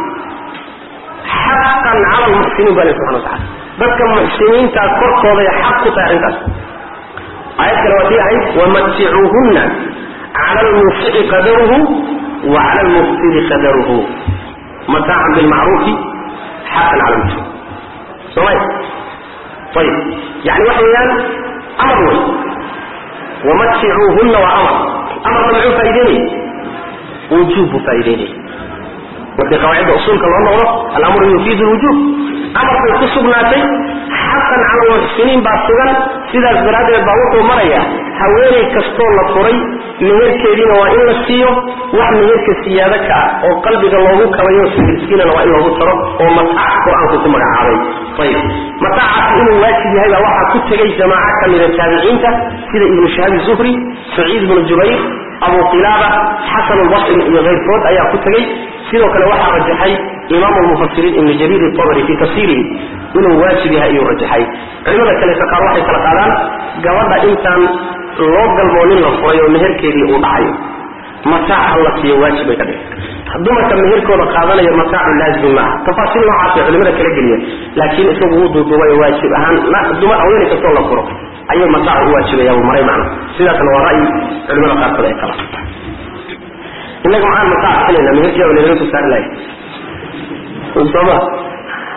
xaqan cala lmuxsiniin ba le subxana watacala dadka muxsiniintaa korkooday xaq ku tahay arrintaas aayad kale waa tii ahayd wamaticuuhunna cala lmuusici qadaruhu wa cala lmufsidi qadaruhu mataacan bilmacruufi xaqan cala lmuxsiniin soomaya ayib yani waxa weeyaan amar wey wamaticuuhunna waa amar amarna muxuu faa'ideynaya wujuub buu faa'ideynaya markii qawaacidda usuulka loo noqdo alamru yufiidu lwujuub amar bay ku sugnaatay xaqan cala lmuxsiniin baa sugan sidaas daraaddeed baa wuxuu marayaa haweeney kastoo la furay meherkeediina waa in la siiyo wax meherka siyaado ka ah oo qalbiga loogu kabayo sibirsiinana waa in loogu taro oo mataac qur-aanku ku magacaabay ayib mataacaasi inuu waajib yahay baa waxaa ku tegay jamaaco ka mida taabiciinta sida ibnu shahabi zuhri saciid ibnu jubayr abu qilaaba xasan lbasri iyo keyrkood ayaa ku tegey sidoo kale waxaa rajaxay imaamu lmufasiriin ibnu jariir itabari fii tafsiirihi inuu waajib yahay ayuu rajaxay culimada kaleeta qaar waxay kala qaadaan gabadha intaan loo galmoonin la furay oo meherkeedii uu dhacayo mataac ha la siiyo waajib bay ka dhigay dumarka meherkooda qaadanaya mataacu laazim maaha tafaasiil noocaasay culimada kala geliya laakiin isagu wuu duuduubay waajib ahaan dumar haweeney kastoo la furo ayuu mataacu u waajibaya uu maray macna sidaasna waa ra'yi culimada qaarkood ay qabaan innaga maxaan mataac filayna meherkii oo lanaga soo saari lahay sooma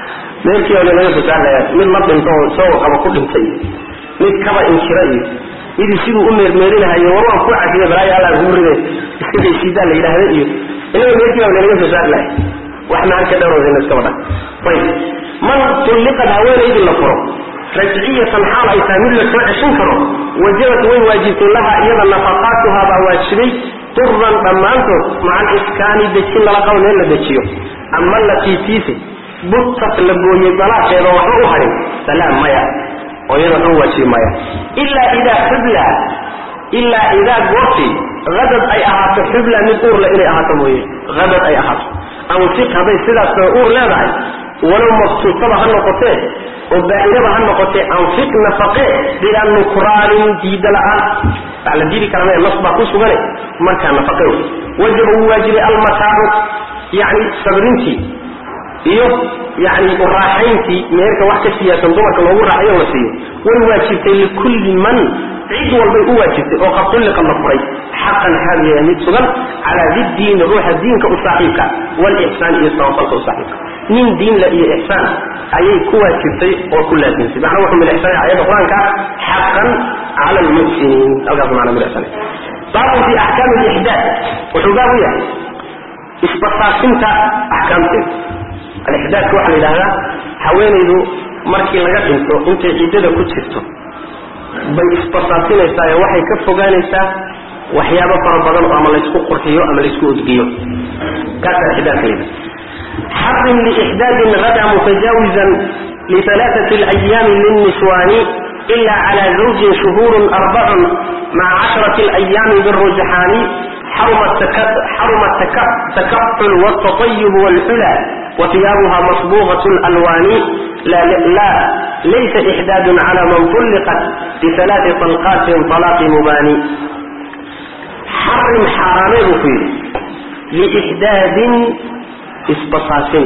meherkii oo lanaga soo saari lahay mid la dhinto oo isagoo qaba ku dhintay mid kaba inkira iyo midii siduu u meermeerinahayo war waan ku cafiya balaayo alla kugu ride iska gaysiidaa la yidhaahda iyo inaga meerkii baa lanaga soo saari lahay wax maan ka dhowrayna iskaba dha ayib man tulliqad haweenaydii la furo rajciyatan xaal ay tahay mid la soo ceshan karo wajabat way waajibtay laha iyada nafaqaatuhaa baa waajibay turan dhammaantood maca aliskaani dejin lala qabo meel la dejiyo ama latii tiise butat la gooyey dalaaqeeda waxba u harin salaam maya oo iyada waxba waajibi maya ilaa idaa xubla ilaa idaa goortii hadad ay ahaato xubla mid uurle inay ahaato mooye hadad ay ahaato anfiq hadday sidaas uur leedahay walow mabtuutaba ha noqotee oo baa-inaba ha noqotee anfiq nafaqe bilaa nukraanin diida la-aan waa la diidi kara nas baa ku sugane markaa nafaqe wey wajaba wuu waajibay almataacu yacni sabrintii iyo yani uraaxayntii meerka wax ka siyaasan dumarka loogu raaxayo la siiyo way waajibtay likulli man cid walbay u waajibtay oo qad tulliqa la furay xaqan xaal yahay mid sugan calaa didiini ruuxa diinka u saaxiibka walixsaan iyo sabafalka u saaxiibka nin diinla iyo ixsaan ayay ku waajibtay oo ku laasimtay macna wuxuu milixsanay ayadda qur-aanka xaqan cala almuxsiniin halkaas macna milixsanay baabun fi axkaami alixdaad wuxuu baab u yahay isbasaasinta axkaamteeda alixdaadka waxaa la yidhahdaa haweenaydu markii laga dhinto intay ciddada ku jirto bay isbasaasinaysaa ee waxay ka fogaanaysaa waxyaabo fara badan oo ama laysku qurxiyo ama laysku udgiyo kaasaa ixdaadka la yidhahda xarim liixdaadin gada mutajaawizan lialaaثati اlayaami lilniswaani ila cala zawjin shuhuurun arbacun maca casharati اlayaami birujxaani xaruma takaxul wاtaطayub wاlxula وثiyaabuha maصبوغة الأlwاn la laysa إxdاad عlى man طلqت بثaلاث طلقاaت طلاq mubani xarim xaaraamee buu ku yidhi لإxdaadin isbasaasin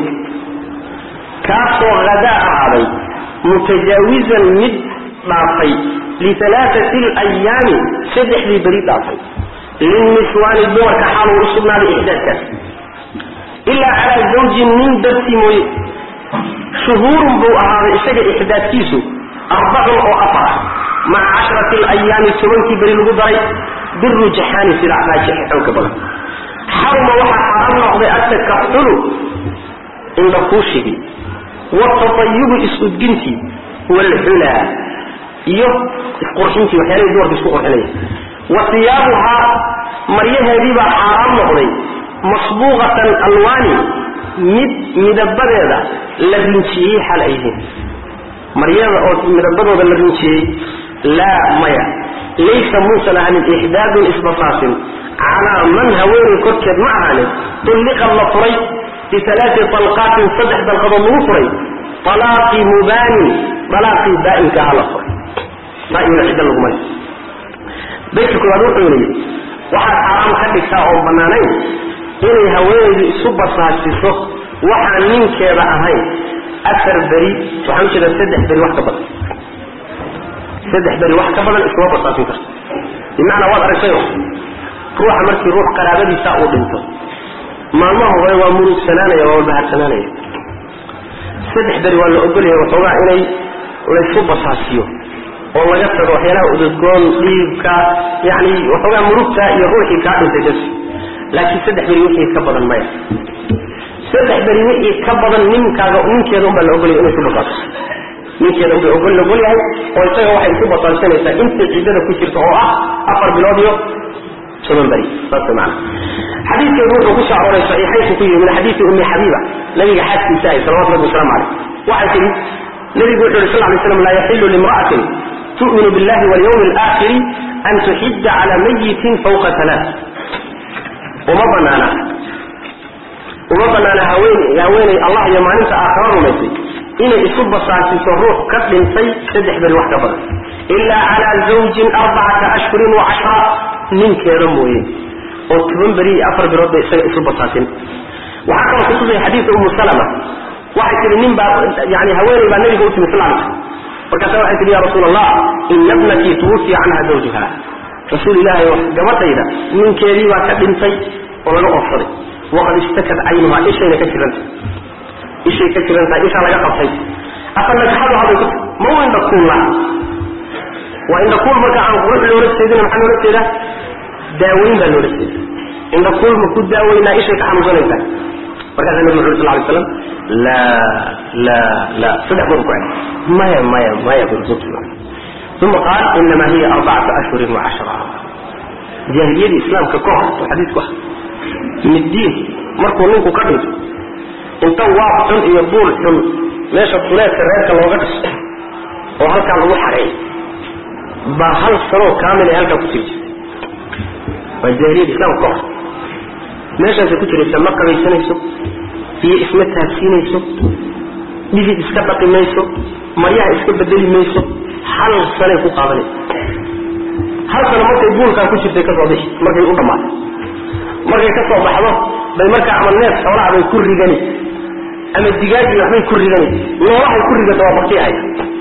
kaasoo hadaa ahaaday mutajaawizan mid dhaafay liثaلaaثaةi الأyaami saddexdii beri dhaafay lilniswaani dumarka xaaluu u sugnaaday ixdaadkaas ilaa calaa zawjin nin dartii mooye shuhuurun buu ahaaday isaga ixdaadkiisu arbacun oo afar ah maca casharati alayaami tobankii beri lagu daray birujxaani sida raajixa xooga badan xaruma waxaa xaram noqday atakaxulu indhakuushigii watatayubu is-udgintii waalxulaa iyo isqurxintii waxyaalahii dumarka isku qurxinaya wa siyaabuhaa maryaheediibaa xaaraam noqday masbuuqatan alwaani mid midabadeeda la rinjiyey xal ay yihiin maryada oo midabadooda la rinjiyey laa maya laysa muusan ahanin ixdaadun isbasaasin calaa man haweenay korkeed ma ahaanin tulliqad la furay bialaai talqaatin saddex dalqadood lagu furay alaaqi mubaanin alaaqii baainka aha la furay baainna cidda laguma le baydka koowaad wuxuu yidhi waxaad xaaraam ka dhigtaa oo bannaanayn inay haweenaydu isu basaasiso waxaan ninkeeda ahayn afar beri waxaan ujeedaa saddex beri wax ka badan saddex beri wax ka badan iskuma basaasin karto bimacnaa waad aragtayo ruuxa markii ruux qaraabadiisa uu dhinto maalmaha hore waa murugsanaanaya waa walbaharsanaanaya saddex beri waa la ogolaya waxoogaa inay laysku basaasiyo oo laga tago waxyaalaha udadgoon dhiibka yani waxoogaa murugta iyo ruuxii kaa dhintay das laakiin saddex beri wixii ka badan maya saddex beri wixii ka badan ninkaaga ninkeeda unbaa la ogolaya inay ku basaaso ninkeeda unbay ogol la ogol yahay oo isaga waxay ku basaasanaysaa intay ciddada ku jirta oo ah afar bilood iyo toban beri saas maana xadiidkeedu wuxuu ku soo arooray saxiixaynku ku yimi min xadiidi ummi xabiiba nabiga xaaskiisa ahay salawatu rabbi wasalaamu caleyh waxay tihi nabigu wuxu yhi sal lay slam laa yaxilu limra'atin tu'minu billahi walyawmi alaakhiri an tuxidda cala mayitin fawqa alaa uma banaana uma banaana haween haweenay allah iyo maalinta aakhara rumaysay inay isu basaasiso ruux ka dhintay saddex beri wax ka badan ilaa calaa zawjin arbacata ashhurin wa cashra ninkeeda mooye oo toban beri iyo afar bilood bay isaga isu basaasin waxaa kaloo kutusaya xadiidka umu salama waxay tihi nin baa yani haweeney baa nabiga u timi sal alay markaasa waxay tihi ya rasuul allah ina bnatii tuwufiya canha zawjiha rasuul ilaahay oo gabadhayda ninkeedii baa ka dhintay oo laga oofsaday waqad ishtakat caynuhaa ishayna ka jiranta ishay ka jirantahay ishaa laga qabtay afa nagxaduha bay ku ma windha kuulla waa indhakuul marka aan qurux loola jeedin maxaa loola jeedaa daaweyn baa loola jeeda indhakuul ma ku daaweynaa ishay ka xanuunsanaysaa markaasa nabi muxamed sal lay slam laa laa laa saddex goor ku cel maya maya maya bursuki uma qaal inama hiya arbacatu ashhurin wacashra jaahiliyadii islaamka ka hor oo xadiisku ah middiin markuu ninku ka dhinto inta waab xun iyo buul xun meesha duleedka reerka looga dhiso oo halkaa lagu xareey baa hal sanoo kaamil ay halkaa ku jiri jirtay waa jaahiliyada islaamka ka hor meeshaasay ku jiraysa ma qabaysanayso iyo isma taabsiinayso dhidid iska dhaqi mayso maryaha iska bedeli mayso hal sanay ku qaadanaysa hal sano markay buulkaa ku jirtay kasoo bixi markay u dhammaatay markay ka soo baxdo bay markaa ama neef xoolaha bay ku rigani ama digaagii waxbay ku rigani noolahay ku rigata waa baktiahaya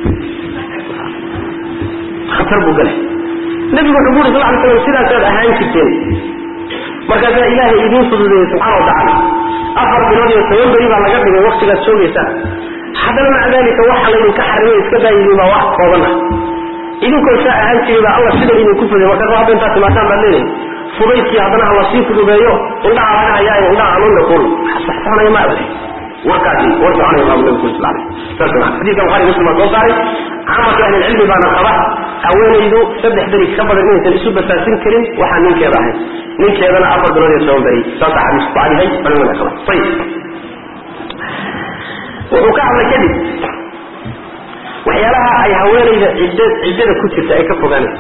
khatar buu galay nabigu wuxuu uri sal ly slam sidaasaad ahaan jirteen markaasaa ilaahay idiin fududeeyey subxana wa tacaala afar bilood iyo toban beri baa laga dhigay waktigaad joogaysaan haddana maca dalika waxa laydinka xarimay iska daayidin baa wax kooban ah idinkoo saa ahaan jiray baa alla sidan idinku fuday markaas hadda intaad timaataan baad leedahay fudaydkii haddana ha lasii fududeeyo indhaha laga hayaayo indhaha hanuunna kuul saxsaxnaya ma abade warkaasi war soconaya baabu nabi kuli sal alay saas maa xadiiska bukhari muslim baa soo saaray caamatu ahlilcilmi baana qaba haweenaydu saddex beri ka badan inaysan isu basaasin karin waxaa ninkeeda ahayn ninkeedana afar bilood iyo toban beri saasa xadiisku ku cadihay culimada qaba ayib wuxuu ka hadlay kadib waxyaalaha ay haweenayda cidd ciddada ku jirta ay ka fogaanayso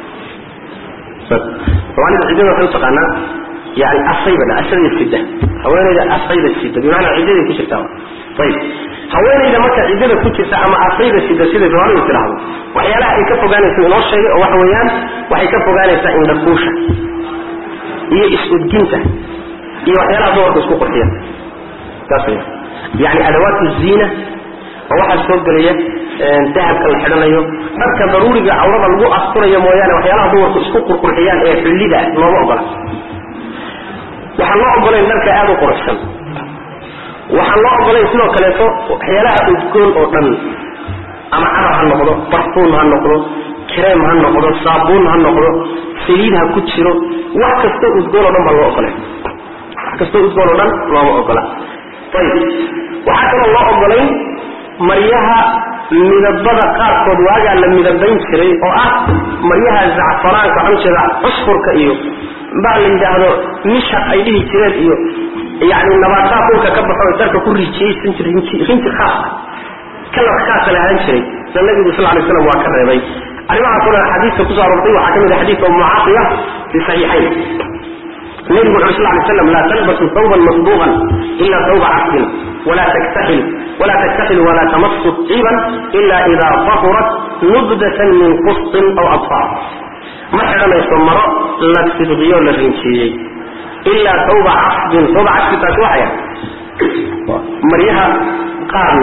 soomaalida ciddada waxay utaqaanaa yani asaybada asada sida haweenayda asayda sida bimacnaa ciddaday ku jirtaa ayib haweenayda marka ciddada ku jirta ama asayda sida siday soomaalidu tidhaahdo waxyaalaha ay ka fogaanayso inoo sheegay oo waxa weeyaan waxay ka fogaanaysaa indhakuusha iyo is-udginta iyo waxyaalaha dumarka isku qurxiya saas weya yani adawaat ziina oo waxaa soo gelaya dahabka la xidhanayo dharka daruuriga cawrada lagu asturayo mooyaane waxyaalaha dumarku isku qurqurxiyaan ee xullida looma ogola waxaan loo ogolayn dharka aada u quruxsan waxaan loo ogolayn sidoo kaleeto waxyaalaha udgoon oo dhan ama cadar ha noqdo barfuun ha noqdo kareem ha noqdo saabuun ha noqdo saliid ha ku jiro wax kastoo udgoon oo dhan baa loo ogolay wax kastoo udgoon oo dhan looma ogola ayib waxaa kaloo loo ogolayn maryaha midabada qaarkood waagaa la midabayn jiray oo ah maryaha zacfaraanka waxaan jeeda cusfurka iyo baa la yidhaahdo misha ay dhihi jireen iyo yani nabaataha dhulka ka baxo darka ku rijiyeysan jir rinji khaasa kalar khaasa la ahaan jiray na nabigu sal lay slam waa ka reebay arrimahaasoo dhan xadiiska kusoo aroortay waxaa ka mid ah xadiidka umu caaqiya fi saxiixayn nabigu wuxu sal lay slam laa talbasu thawban masbuuqan ila thawba casbin wala taktaxil wala taktaxil wala tamassu ciiban ila ida tahurat nubdatan min qustin aw adfaar ma xidhanayso maro la sidqiyo la rinjieyey ilaa tawba casbin tawba casbi taasi waxaya maryaha qaarna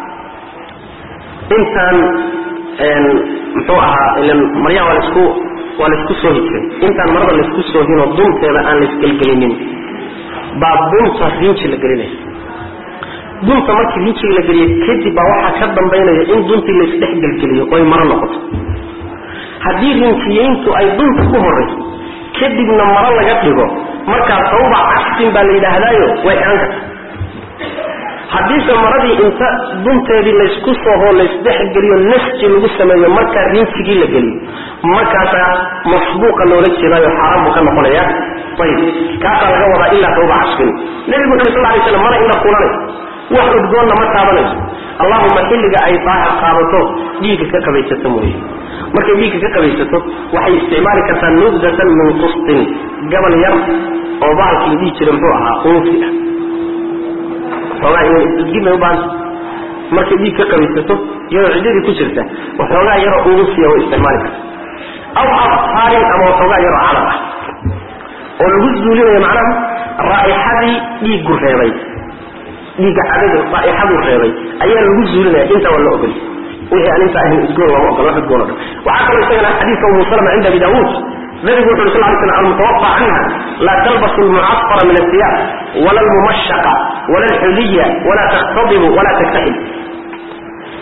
intaan muxuu ahaa ilan maryaha waa laisku waa laisku soohi jiray intaan marada laisku soohinoo dunteeda aan laisgelgelinin baa dunta rinji la gelinaya dunta markii rinjiga la geliyo kadib baa waxaa ka dambaynaya in duntii laisdhex gelgeliyo oy maro noqoto haddii rinjiyeyntu ay dunta ku horayso kadibna maro laga dhigo markaa tawba casbin baa la yidhaahdaayo way xidhan karta haddiise maradii inta dunteedii laysku sooho laysdhexgeliyo nasji lagu sameeyo markaa rinjigii la geliyo markaasaa masbuuqa loola jeedaayo xaaraan buu ka noqonaya ayib kaasaa laga wadaa ilaa tawba casbin nebigu wuxu sal lay slam mana ina kulanayso wax udgoonna ma taabanayso allahuma xilliga ay daahir qaadato dhiigga ka qabaysato mooye markay dhiigga ka qabaysato waxay isticmaali kartaa nubdatan min qustin gabal yar oo baalkii dhihi jira muxuu ahaa unsi ah xoogaa inay isudgin bay u baahanta markay dhiig ka qabaysato iyadoo ciddadii ku jirta waxoogaa yaroo unsiya way isticmaali karta aw afhaarin ama waxoogaa yaroo calab ah oo lagu zuulinayo macnaha raa'ixadii dhiiggu reebay dhiigga cadada raa'ixaduu reebay ayaa lagu zuulinaya intaa waa la ogolay wixii aan intaa ahayn udgoon looma ogola wax udgoon o dhan waxaa kaloo isagana xadiidka umu salama cinda abi daawuud nabigu wuxu uri sal ly slam almutawaqa canha laa talbasu almucasfara min asiyaab wala almumashaqa wala alxuliya wala takhtadibu wala taktaxil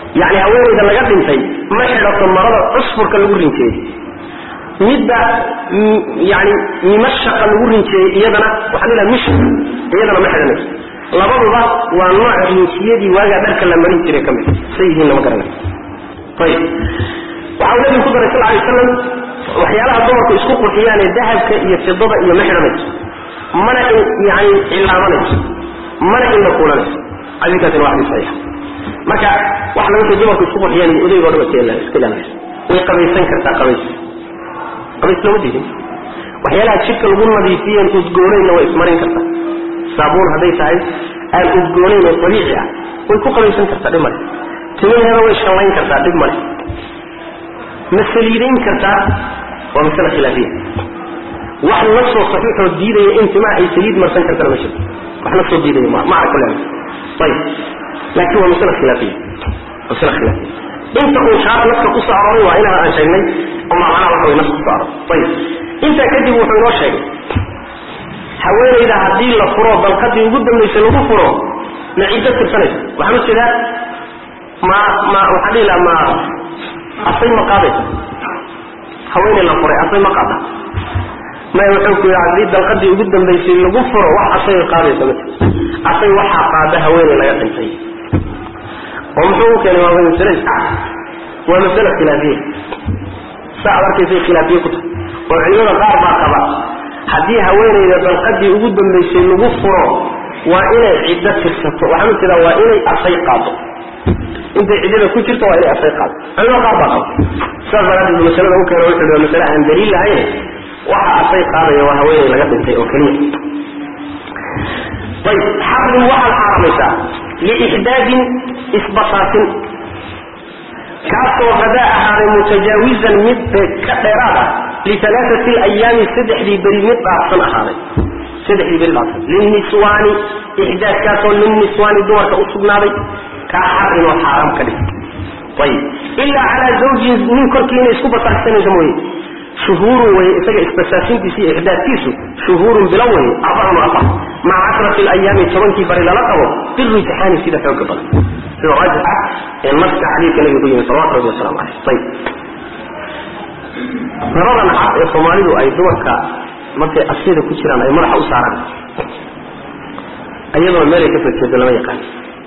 yani haweenayda laga dhintay ma xidhato marada cusfurka lagu rinjeeyey midda yani mimashaqa lagu rinjeeyey iyadana waxaa la mish iyadana ma xidhanayso labaduba waa nooc rinjiyadii waagaa dharka la marin jiray ka mid say yihiin lama garanayo ayib waxau nabigu ku daray sal lay waslam waxyaalaha dumarku isku qurxiyaan ee dahabka iyo fidada iyo ma xidhanayso mana yani cilaamanayso mana inla kuulanayso xadiikaasina waa xadiis saxiixa marka waxa laga soo dumarku isku qurxiyaan iyo odaygo dhan iska ilaalinayso way qabaysan kartaa qabays qabays looma diidin waxyaalaha jidhka lagu nadiifiyeen udgoonayna way ismarin kartaa saabuun hadday tahay aan udgoonayn oo dabiici ah way ku qabaysan kartaa dhib male timaheeda way shallayn kartaa dhib male ma saliidayn kartaa waa masale khilaafiya wax la soo saxiixoo diidaya in timaha ay saliid marsan kartana ma jirto wax la soo diidaya ma macna kule ayib laakiin waa masale khilaafiya masale khilaafiya inta uu shaar naska ku soo arooray waa inaha aan sheegnay ama macnaha waxa way nas ku soo aroray ayib intaa kadib wuxuu inoo sheegay haweenayda haddii la furo dalqadii ugu dambaysay lagu furo ma ciddo tirsanaysa waxaan u jeedaa ma ma waxaan dhihi laha ma asay ma qaadaysa haweenay la furay asay ma qaada maya wuxuu ku yidhi haddii dalqadii ugu dambaysay lagu furo wax asay qaadaysa ma jirto asay waxaa qaada haweenay laga dhintay oo muxuu u keenay waa masale iscad waa masale khilaafiya saa ad arkaysay khilaafiye ku tahay oo culimada qaar baa qaba haddii haweenayda dalqadii ugu dambaysay lagu furo waa inay ciddo tirsato waxaan u jeedaa waa inay asay qaado intay ciddada ku jirto waa inay asay qaado culimada qaar baa qaba sidaas daraaddeed masalada u keena wuxuu waa masale aan daliil lahayn waxa asay qaadaya waa haweenay laga dhintay oo keliya ayb xarrin waxaad xaaramaysaa liixdaadin isbasaasin kaasoo hadaa ahaaday mutajaawizan mid ka dheeraad ah lialaaati alayaami saddexdii beri mid dhaafsan ahaaday saddexdii beri dhaafsan linniswaani ixdaadkaasoo linniswaani dumarka u sugnaaday kaa xarin oo xaaraam ka dhig ayib ilaa calaa zawjin nin korkii inay isku basaagsanayso mooye shuhuurun weye isaga isbasaasintiisa iyo ixdaadkiisu shuhuurun bilo weye arbacun afar maca cashrati alayaami tobankii bari lala qabo birujxaani sida xooga badan sida raajixa ee naska xadiidka nabiga ku yimi salawatu rabbi wasalaamu caleyh ayib rabadan cad ee soomaalidu ay dumarka markay asyada ku jiraan ay madaxa u saaraan iyadoo meelay ka soo jeedo lama yaqaan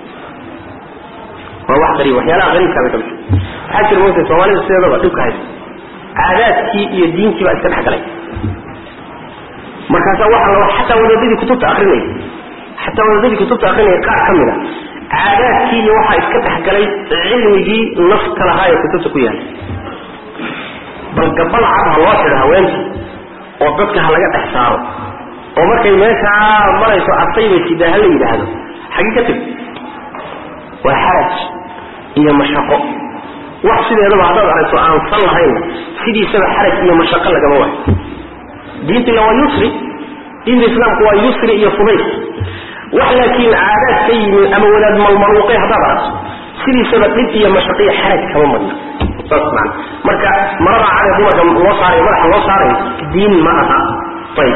waa wax qariib waxyaalaha qariibkaaba ka mid waxaa jira moogtay soomaalida sideedaba dhibka haysa caadaadkii iyo diintii baa iska dhexgalay markaasaa waxa la xataa wadaadadii kutubta akrinaya xataa wadaadadii kutubta akrinaya qaar ka mid a caadaadkii iyo waxaa iska dhexgalay cilmigii nafka lahaa ee kutubta ku yaala bal gabal cad ha loo xidho haweentii oo dadka ha laga dhex saaro oo markay meeshaa marayso asayba sidaa ha la yidhaahdo xagii ka teg waa xaraj iyo mashaqo wax sideedaba haddaad aragto aan san lahayn sidiisaba xaraj iyo mashaqo lagama waayo diintila waa yusri diinta islaamku waa yusri iyo fudays wax laakiin caadaad ka yimi ama wadaad malmaluuqay haddaad aragto sidiisaba dhib iyo mashaqiyo xaraj kama madna saas man marka marada cade dumarka loo saarayo madaxa loo saarayo diin ma aha ayib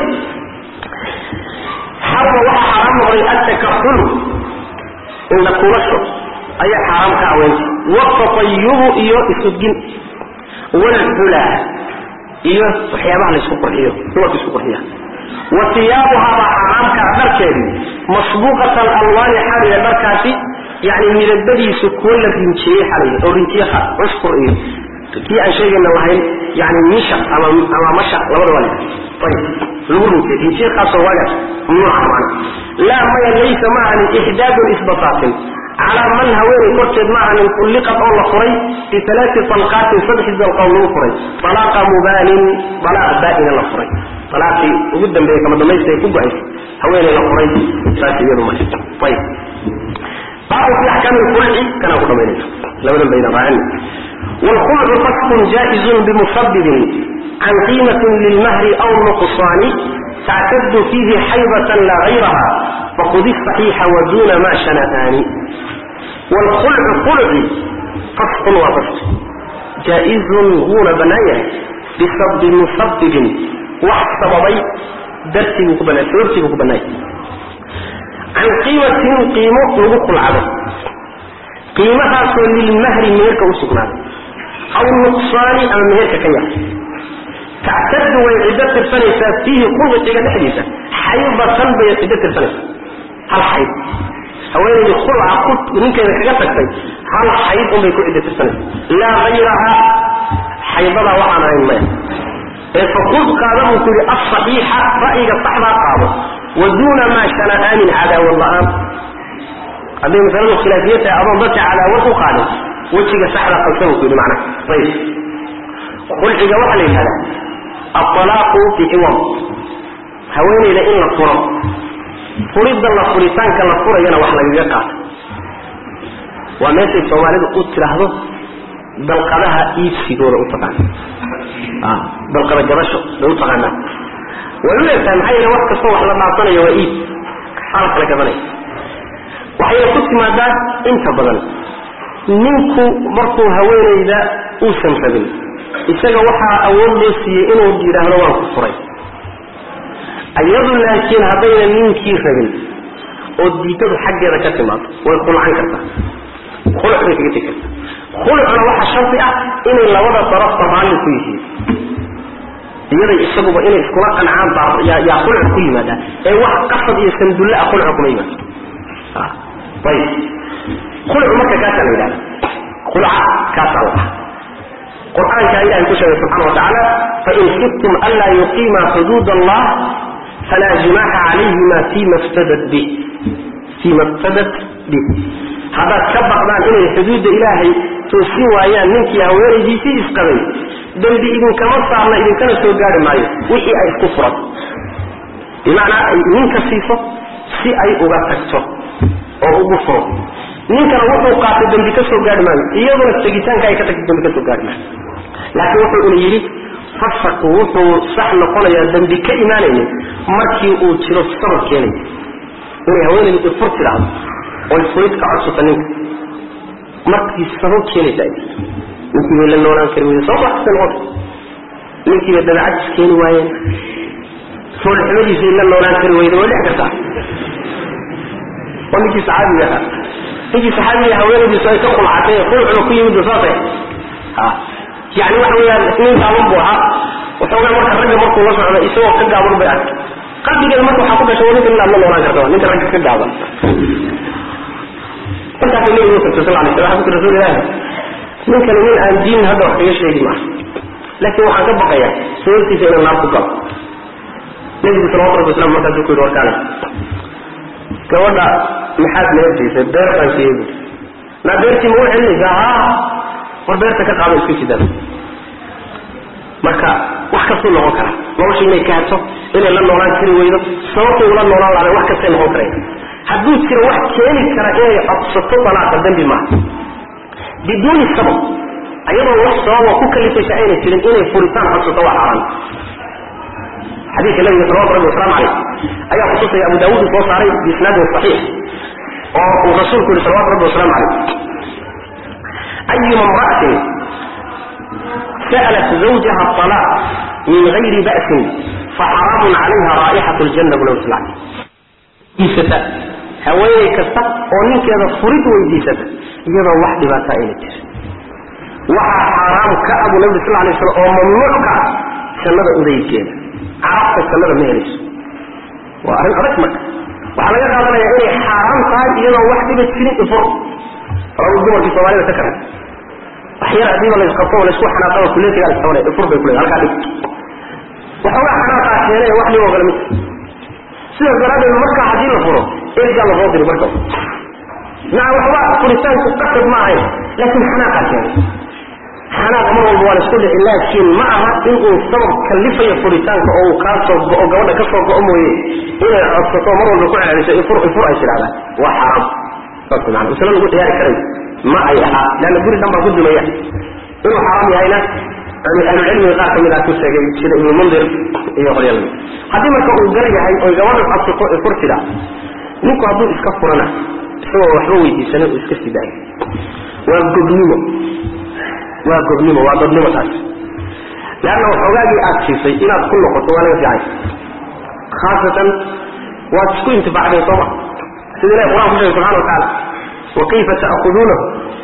xarma waxaa xaaraam noqday attakaful indha kuulasho ayaa xaaraam ka aweenta watatayubu iyo isudgin walxulaa iyo waxyaabaha la isku qurxiyo dumarka isku qurxiya wa tiyaabuhaabaa xaaraamkaa dharkeedii masbuuqatan alwaani xaliya dharkaasi yani midabadiisu kuwo la rinjiyey xalay oo rinjiye khaas cusfur iyo kii aan sheegayna lahayn yani misha ama ama masha labada waa laha ayib lagu rinjiyey rinjiye khaasoo waagaas mamnuuca macna laa maya laysa ma ahanin ixdaadun isbataatin calaa man haweenay korkeed ma ahanin ulliqad oo la furay bialaati talqaatin saddexdii dalqood lagu furay alaaqa mubaanin alaaq baa-ina la furay alaaqii ugu dambeeye kama damaysta ay ku go-aysa haweenay la furay saas iyadu male ayib baabu fi axkaami lkhulci kanaa ku dhamaynaysa labadan bayna raacin wlkhulcu fasqun jaaizun bimusabibin can qiimatin lilmahri aw nuqsaani tactadu fiihi xaydatan laa gayraha faqudi saxiixa waduna ma shana'aani wlkhulcu khulci fasqun waa fasqi jaa-izun wuuna bannaan yahay bimusabibin wax sababay dartiibuu ku bannay sababtiibuu ku bannaaya can qiimatin qiimo lagu kulcado qiimahaasoo lilmahri meherka u sugnaaday aw nuqsaani ama meherka ka yar tactadu way ciddo tirsanaysaa fiihi khuluqiga dhexdiisa xaybatan bay ciddo tirsanaysaa hal xayd haweenaydii khulca ku ninkeeda kaga tagtay hal xayd unbay ku ciddo tirsanaysaa laa hayraha xaydadaa waxaan ahayn maya ee fakud qaada buu ku yidhi asaxiixa ra'yiga saxdaa qaado wa duuna maa shana'aanin cadaawad la-aan hadday masaladu khilaafiya tahay adoon dadka cadaawad u qaadin wejiga saxda qabsa buu ku yidhi macnaha ayib khulciga waxaa la yidhahdaa alalaaqu biciwam haweenayda in la furo furidda la furitaanka la furayana wax lagaga qaato waa meeshay soomaalidu u tidhaahdo dalqadaha iibsigooda u taqaana dalqada gadasho bay u taqaanaa way u egtahay maxaa yeele wax kastoo wax la dhaafsanayo waa iib xala kala gadanaya waxayna ku timaadaa inta badan ninku markuu haweenayda uusan rabin isaga waxaa awood loo siiyey inuu yidhaahdo waan ku furay iyadu laakiin haddayna ninkii rabin oo diidadu xaggeeda ka timaado way khulcan kartaa khuluc bay kaga tegi kartaa khulucna waxaa shardi ah inay labada darafta raalli ku yihiin iyaday isaguba inay iskula qancaan baa yaa khuluc ku yimaadaa ee wax qasad iyo sandulle ah khuluca kuma yimaado ayib khulucu marka kaasaa la yidhahda khulca kaasaa la dhaha qur-aankaa ilahay ku sheegay subxana wa tacaala fain khiftum anlaa yuqiima xuduud allah falaa junaaxa calayhima fima ftadat bih fima iftadat bih haddaad ka baqdaan inay xuduudda ilaahay toosin waayaan ninkii haweenaydiisii isqabay dembi idinkama saarna idinkana soo gaari maayo wixii ay isku furan bimacnaa ay ninka siiso si ay uga tagto oo ugu furo ninkana wuxuu qaatay dembi ka soo gaari maayo iyaduna tegitaanka ay ka tagtay dembi ka soo gaari maayo laakiin wuxuu una yidhi fasaqu wuxuu sax noqonayaa dembi ka imaanaynin markii uu jiro sabab keenaya inay haweenaydu ifur tidhaahdo oy furid ka codsata ninka markii sabab keenaysa ay ninkii bay la noolaan kari weyde sabab waxkasta noqota ninkii bay dabeecadis keeni waayeen foolxumadiisay la noolaan kari weyde way dhex kartaa oo ninkii saxaabiga ahaa ninkii saxaabiga haweenaydiisu ay ka khulcatay khulcuna ku yimid saasay ha yani waxa weyaan nin gaaban buu ahaa waxoogaa marka ragga markuu la socdo isagoo ka gaaban bay arkay qalbigeeda marka waxaa ku dhashay ninka inaad la noolaan karta ninka ragga ka gaaban markaasuu nabigu tagtay sal alay slam xabku rasuul ilaahi ninkani nin aan diin hadda wax kaga sheegi maaha laakiin waxaan ka baqayaa sababtiisa inaan naar ku galo nabigu salawatu rabbi waslam markaasuu ku yidhi warkaale gabadha maxaad neefsiisay beer baan siiyey buuri naa beertii ma u celinaysaa haa war beerta ka qaado iska sidaan marka wax kastuu noqon kara nolosha inay kaato inay la noolaan kari weydo sababtay ula noolaan lahaday wax kastay noqon karaya hadduu jiro wax keeni kara inay codsato dalaaqa dembi maaha biduuni sabab ayadoo wax sababa ku kalifaysa ayna jirin inay furitaan codsato waa xaaraan xadiidka nabiga salawatu rabbi wasalaamu calayh ayaa kutusaya abu daawuud soo saaray biisnaadin saxiix oo uu rasuulku yihi salawatu rabbi wasalaamu calayh أيما امرأة سألت زوجها الطلاق من غير بأس فحرام عليها رائحة الجنة بلو سلعة إيستا هواي كستا ونين كذا فرد ويديستا يضا واحد ما تائلت وحا حرام كأبو نبي صلى الله عليه وسلم وممنوع كأ سنة أذي كينا عرفت سنة مهلس وأهل أركمك وعلى يقع ذلك يعني حرام قال يضا واحد بسنة فرد rabu dumarkii soomaalida ka karan waxyar hadiiba laysqabto laysku xanaaqaba kuleetigaa lasabanay ifur bay kuleedahay halkaa dhig waxoogaa xanaaqaa keenay wax dhiboo kale mid sidaas daraaddeed markaa haddii la furo ergaa lasoo diri marka naa waxba furitaanku qasad ma ahayn laakiin xanaaqaa keenay xanaaq mar walba waa laisku dhici laakiin ma aha inuu sabab kalifayo furitaanka oo uu kaa soo go-o gabadha ka soo go-o mooye inay codsato mar walba ku celceliso ifur ifur ay tidhahdaan waa xaraam saas maana masale lagu ciyaari karay ma ay ahaa leanna guri dhan baa ku dumaya inuu xaraam yahayna ahlucilmiga qaar ka mid ah ku sheegay sida ibnu mundir iyo qolyal haddii marka uu gar yahay oy gabadha codsato ifur tidha ninku hadduu iska furana isagoo waxba weydiisanay uu iska sii daayo waa gobnimo waa gobnimo waa dadnimo taas leanna waxoogaagii aad siisay inaad ku noqoto waa laga fiicay khaasatan waad isku intifaacday sooma sida ilahi quraan ku sheegay subxana wa tacaala wa kayfa ta'khuduunahu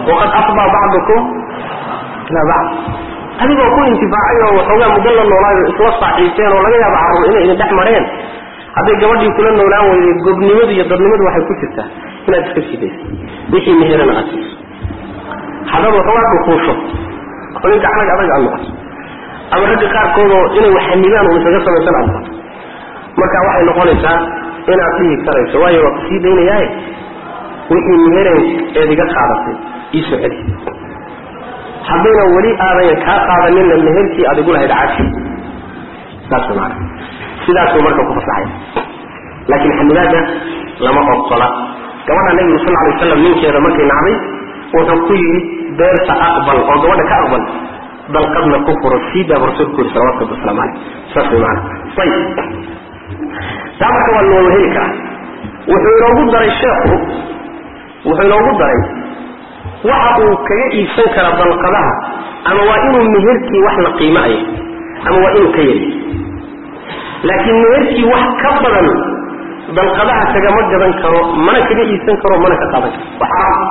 waqad afdaa bacdukum ilaa bacd adigoo ku intifaacay oo waxoogaa muddo la noolaayo isla saaxiibteen oo laga yaaba carruur inay idin dhex mareen hadday gabadhii kula noolaan weyday gobnimadu iyo dadnimadu waxay ku jirtaa inaad iska sidayso wixii meherana aad siiso haddaad waxoogaa dhukuusho oo nin gacnag adag aad noqoto ama ragga qaarkoodoo inay waxanibaan uu isaga samaysan aad noqoto marka waxay noqonaysaa inaad dhihi karayso waayo waa kusii daynayaaye wixii mehereen eed iga qaadatay iisoo celi haddayna weli aadan kaa qaadaninna meherkii aad igu lahayd cafi saas maana sidaasuu marka ku fasaxaya laakiin xamilaada lama ogola gabadha nebigu sal alay waslam ninkeeda markay nacday wuxuu ku yidhi beerta aqbal oo gabadha ka aqbal dalqadna ku furo sii daaba rasuulku yuri salawatu rabbi waslamu caleyh saas way maana ayib taa marka waa looga heli karaa wuxuu inoogu daray sheekhu wuxuu inoogu daray waxa uu kaga iibsan kara dalqadaha ama waa inuu meherkii wax la qiimaaya ama waa inuu ka yari laakiin meherkii wax ka badan dalqadaha kagama gadan karo mana kaga iibsan karo mana ka qaadan karo waa xaraam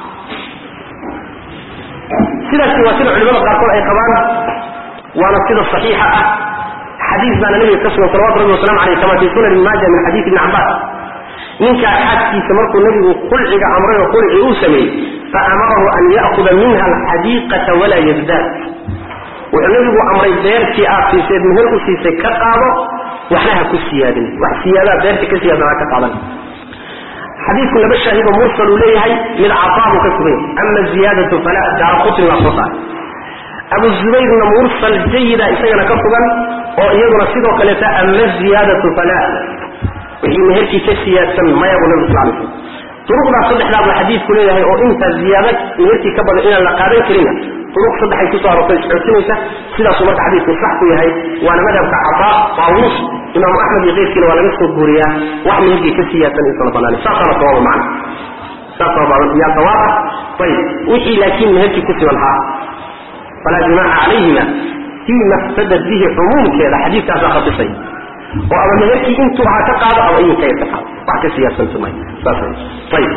sidaasi waa sida culimada qaarkood ay qabaan waana sida saxiixa ah xadiis baana nabiga ka sugan salawatu rabbi wasalamu aleyh kama fi sunan ibn maaja min xadiis ibni cabbaas ninkaa xaaskiisa markuu nebigu qulciga amray oo qulci uu sameeyey faamarahu an ya'kuda minha alxadiiqata walaa yazdaad wuxuu nebigu amray beertii aad siiseed meher u siisay ka qaado waxna ha ku siyaadin wax siyaadaa beerta ka siyaadan ha ka qaadan xadiidku laba shaahido mursal uu leeyahay mid cafaabuu ka sugay ama ziyaadatu fala daara qutni waa soo saaray abu zubayrna mursal jayida isagana ka sugan oo iyaduna sidoo kaleeta ama ziyaadatu fala wixii meherkii ka siyaadsan maya buu nabi sal lay slam duruqdaas saddexdaa buu xadiidku leeyahay oo intaa ziyaada meherkii ka badan inaan la qaadan karina duruq saddexay kusoo arortay isxootinaysa sidaasuu marka xadiidku sax ku yahay waana madhabka cafaa taawuus imaamu axmed iyo keyrkiina waa laga soo guuriyaa wax meherkii ka siyaadsan insana banaanay saasaana sawaaba macna saas yaa sawaab ah ayib wixii laakiin meherkii ku siban haa falaa junaaxa calayhima fii maftadat bihi cumuumkeeda xadiidkaasaa khabisay oo ama meherkii intuu ha ka qaado ama idinka yar ka qaado wax ka siyaadsantu may saas ayib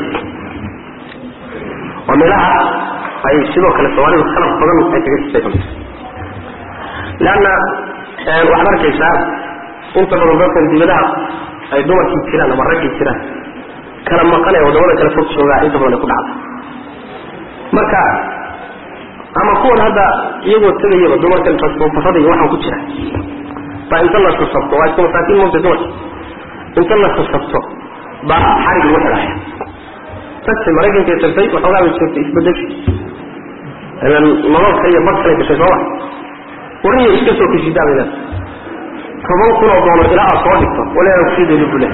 waa meelaha ay sidoo kale soomaalidu khalaf badan ay kaga sifaysan leanna waxaad arkaysaa inta badan dadkan dibadaha ay dumarkii jiraan ama raggii jiraan kala maqan ee wadamada kale fog joogaa inta badan ay ku dhacda marka ama kuwan hadda iyagoo tegayaba dumarkan tasfarada iyo waxaan ku jira baa inta la sasabto waa iska masaakiin moogta dumarka inta la sasabto baa xarig lagu xidhaya tagtay maraykankay tagtay waxoogaa bay joogtay isbedesha nolol kale iyo bad kale gashay sooma wariya iska soo kashidaa bay leedahay toban kun oo doolar ilaa aad soo dhigto waleena kusii dayda bule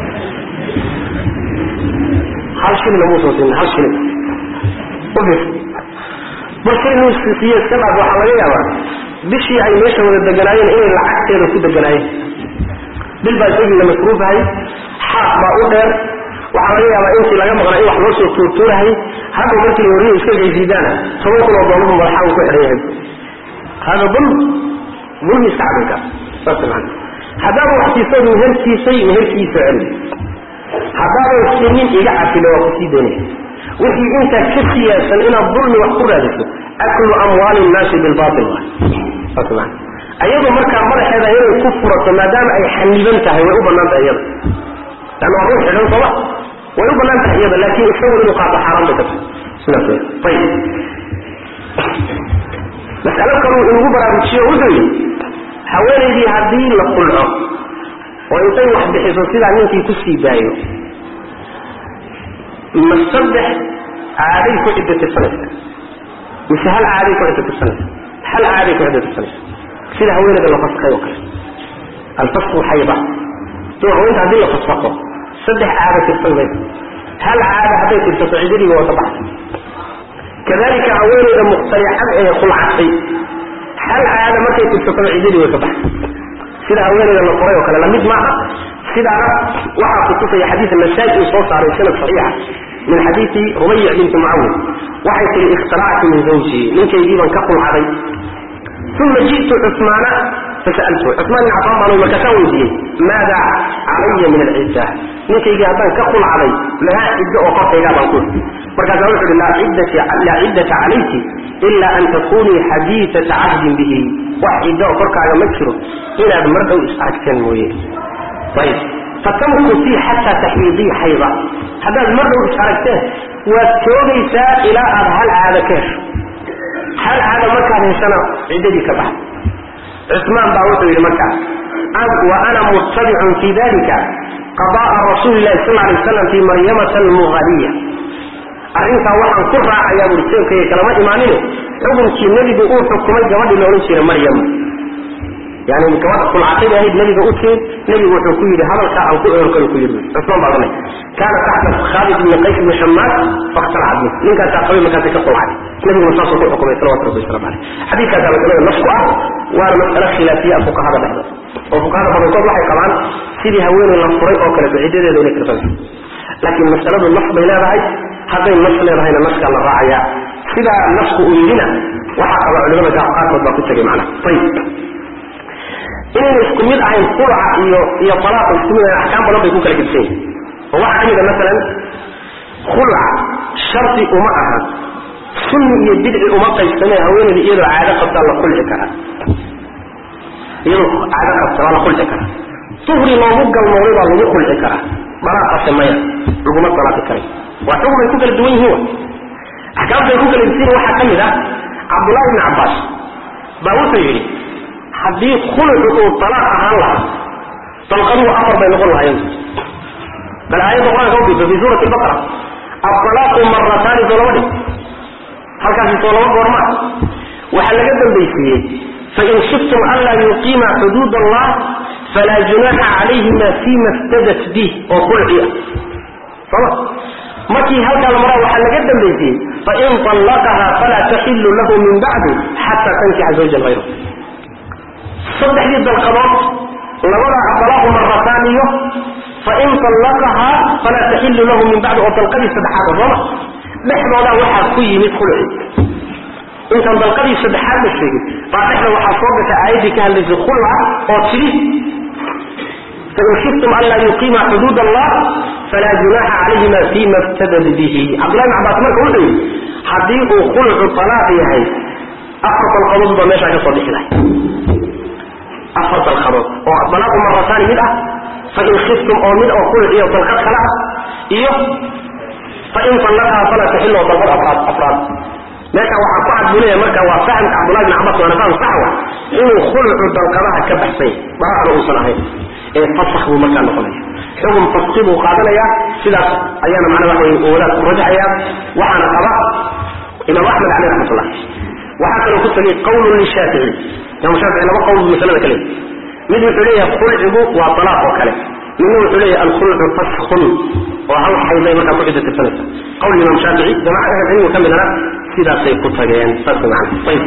hal shilina muusan siinin hal shilin ufir bal shilin uu siiye iska dhaaf waxaa laga yaabaa bishii ay meesha wada deganaayeen inay lacagteeda ku deganaayeen bil baa isagii la masruufahay xaaq baa u dheer waxaa laga yaabaa intii laga maqnaa in wax loo soo tuurtuurahay hadda markii wariya iska gaysiidaana toban kun oo doolarbu madaxaa uu ku xidhan yahay hada dulm dulmi iska cadinka saas maana haddaaba wax siisood meherkiisay meherkiisa celi haddaadan sinin iga cafile waa kusii daynaya wixii intaa ka siyaadsan inaad dulmi wax ku raadiso aklu amwaali nnaasi bilbail waay saas maana ayadu markaa madaxeeda inay ku furato maadaama ay xaniban tahay way u bannaan tahay iyada lanna waa ruux xidhan sooma way u bannaan tahay iyada laakiin isagu inuu qaato xaaraan bay ka tahay sidaas wey ayib mas'alo kaluu inugu baraarujiyo wuxuu yidhi haweenaydii haddii la qulco oo intay wax bixiso sidaa ninkii ku sii daayo ma saddex caaday ku ciddo tirsanaysa mise hal caaday ku ciddo tirsanaysa hal caaday ku ciddo tirsanaysa sida haweenayda la faskay oo kale alfasku xayda duu haweenta haddii la fasfaqo saddex caada tirsan maysa hal caada hadday tirsato ciddadiiba waa ka baxday kadalika haweenayda mukhtalicad ee khulcatay hal caada markay tirsataba ciddadii way ka baxday sida haweenayda la qoray oo kale lamid maaha sidaana waxaa kutusaya xadiid nasaa-i uu soo saaray sanad saxiixa min xadiidi rubayic binti mucawid waxay tihi ikhtalactu min zawjii ninkaygii baan ka khulcaday uma ji'tu cusmaana fasa'altu cusmaan bin cafaan baan markaasaan weydiiyey maada calaya min alcidda ninkaygii haddaan ka khulcaday maxaa ciddo oo korkaygaa baan ku markaasaa wuxu uhi laa ciddata calayki ilaa an takunii xadiiata cahdin bihi wax ciddo korkaaga ma jiro inaad mar dhow is aragteen mooye ayb fatamkusii xataa taxwiidii xayda haddaad mar dhow is aragteen waad joogaysaa ilaa aad hal caado ka hesho hal caado markaad heshana ciddadii ka baxay cusmaan baa wuxuu yidhi markaas wa ana muttabicun fi dalika qada'a rasuuli lahi sal lay waslam fi maryamata almuhaliya arrintaa waxaan ku raacayaa buri jeebkayga kalama imaanine xukunkii nebigu uu xukumay gabadhii la odhan jiray maryam yani gabadha sulcatayda ahayd nebiga u timid nebigu wuxuu ku yidhi hadalkaa aan ku eorkanu ku yidhi cusmaan baa odhanay kaana taxta khaalid ibni qays ibni shamaad fakhtalacat min ninkaasaa qabay markaasay ka qulcay nebiguna saasuu ku xukumay salawatu rabbi wasalam caleyh xadiidkaasaa masalada nas ku ah waana mas'alo khilaafiya fuqahada dhexdooda oo fuqahada badankood waxay qabaan sidii haweeney la furay oo kaleeto ciddadeeda inay tirsanayso laakiin masaladu nas bay leedahay hadday nas leedahayna naskaa la raacaya sidaa nasku uu yidhina waxaa qaba culimada qaarkood baa ku tegay macna ayib inayna isku mid ahayn qulca iyo iyo talaaqa isku mid ahayn axkaam badan bay ku kala gedsan yihin oo waxaa ka mid a masalan khulca shardi uma aha sunni iyo bidci uma qaybsamee haweeneyda iyadoo caado qabtaa la kulci karaa iyadoo caado qabta waa la kulci karaa duhri loogu galmooday baa lagu kulci karaa dalaaqase maya laguma dalaaqi karay waa xukun ay ku kala duwan yihiin wa axkaamta ay ku kala gedsan yihin waxaa ka mid ah cabdullahi ibni cabbaas baa wuxuu yidhi haddii khulucu uu talaaq ahaan lahaa dalqaduhu afar bay noqon lahayen bal aayadda qur-aanka ufiirsa fi suurati baqara altalaaqu marataani soo lama dhig halkaasi soo lama goorma waxaa laga dambaysiiyey fain shiftum anlaa yuqiima xuduud allah falaa junaaxa calayhima fima iftadat bih oo khulci ah sooma markii halkaa la maraa waxaa laga dambaysiiyey fain طallaqaha falaa taxilu lahu min bacdu xataa tankixa zawjan hayra saddexdii dalqadood labada abalaaqu marataan iyo fain طallaqahaa falaa taxilu lahu min bacdi oo dalqadii saddexaad sooma dhexdoodaa waxaa ku yimid khulci intaan dalqadii saddexaad la sheegin baa dhexda waxaa soo gashay aayaddii ka hadlaysay khulca oo tidhi fain shiftum an laa yuqiima xuduud allah falaa junaaxa calayhima fima iftadad bihi cabdullahi bn cabaas marka wuxuu yidhi haddii uu khulcu talaaq yahay afar dalqadood baa meeshaa ka soo dhixi lahay afar dalqadood oo dalaaqu marataani mid ah fain khiftum oo mid oo khuluc iyo dalqad kale ah iyo fain allaqaha falaa taxil oo dalqad afraad afraad meesha waxaa ku cad buu leeyahay marka waa fahamka cabdullahi bn cabas waana faham saxwa inuu khulucu dalqadaha ka baxsay dalaaqna uusan ahayn ee fasak buu markaa noqonaya xukun faski buu qaadanayaa sidaas ayaana macnaa waxa wey wadaad ku rajaxaya waxaana qaba imaam axmed caleyh raxmatullah waxaa kaloo ku tegay qawlun lishaafici imaam shaafici laba qowl buu masalada ka leeyahy mid wuxuu leeyahay khulcigu waa talaaq oo kale midna wuxuu leeyahay alkhulcu faskun oo hal xayday markaa ku cidda tirsanaysa qawl imaam shaafici jamaca ahel cilmiga ka midana sidaasay ku tageen saas macna ayib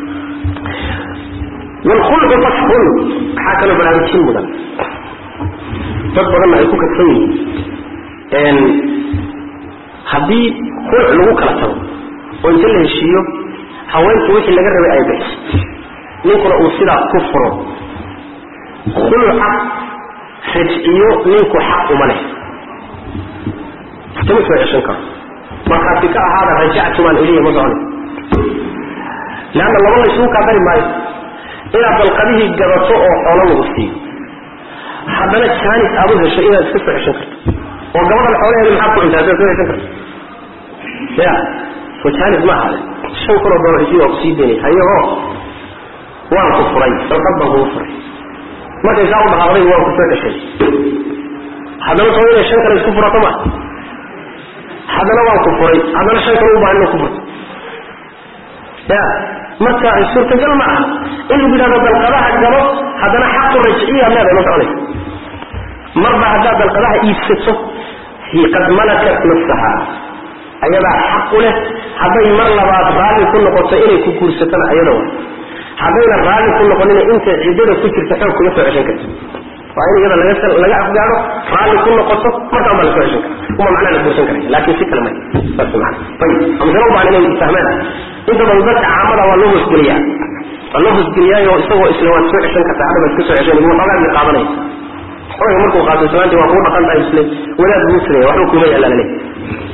wlkhulcu faskun waxaa kaloo baraarujin mudan dad badanna ay ku kadsan yihiin haddii khulc lagu kala tago oo inta la heshiiyo haweenku wixii laga rabay ay bixiso ninkuna uu sidaa ku furo khulca rajciyo ninku xaq uma leh iskama soo ceshan karo markaasi ka ahaada rajactumaan ilayhi ma socona leanna laba laysugu kaa dari maayo inaad dalqadihii gadato oo xoolo lagu siiyo haddana jaanis aad u hesho inaad iska soo ceshan karto oo gabadhan xoolaheeda maxaad ku cuntaa hadaad soo ceshan karto ya soo jaanis ma ahade shan kunoo dolar isii waa kusii daynay hayahoo waan ku furay dalqad baan kugu furay markay saa u dhaqaaqday waan ku soo ceshay haddana soo inay shan kale isku furato ma haddana waan ku furay haddana shan kale u baahan inuu ku furto ya marka suurtagal ma ah in lagu yidhahdo dalqadaha galo haddana xaqu rajciya leedahay ma soconaysa marba haddaad dalqadaha iibsato qad malakat nafsaha ayadaa xaq u leh hadday mar labaad raalli ku noqoto inay ku guursatana ayada wa haddayna raalli ku noqonina intay ciddada ku jirta xoog kuma soo ceshan karto waa in iyada laga laga afgaado raalli ku noqoto markaan baa la soo ceshan kara uma macnaa la guursan karaya laakiin si kale may saas mana ayib amsalo u baahan inay fahmaan inta badan dadka caamada waa loo hoosgeliyaa waa loo hoosgeliyaayo isagoo isla waad soo ceshan kartaa hadda baad iska soo ceshan waxoogaagii qaadanaya xoogay markuu qaato islaantii waa kuu dhaqan tahay isle wadaad buu tiraya waxba kuma yaala lale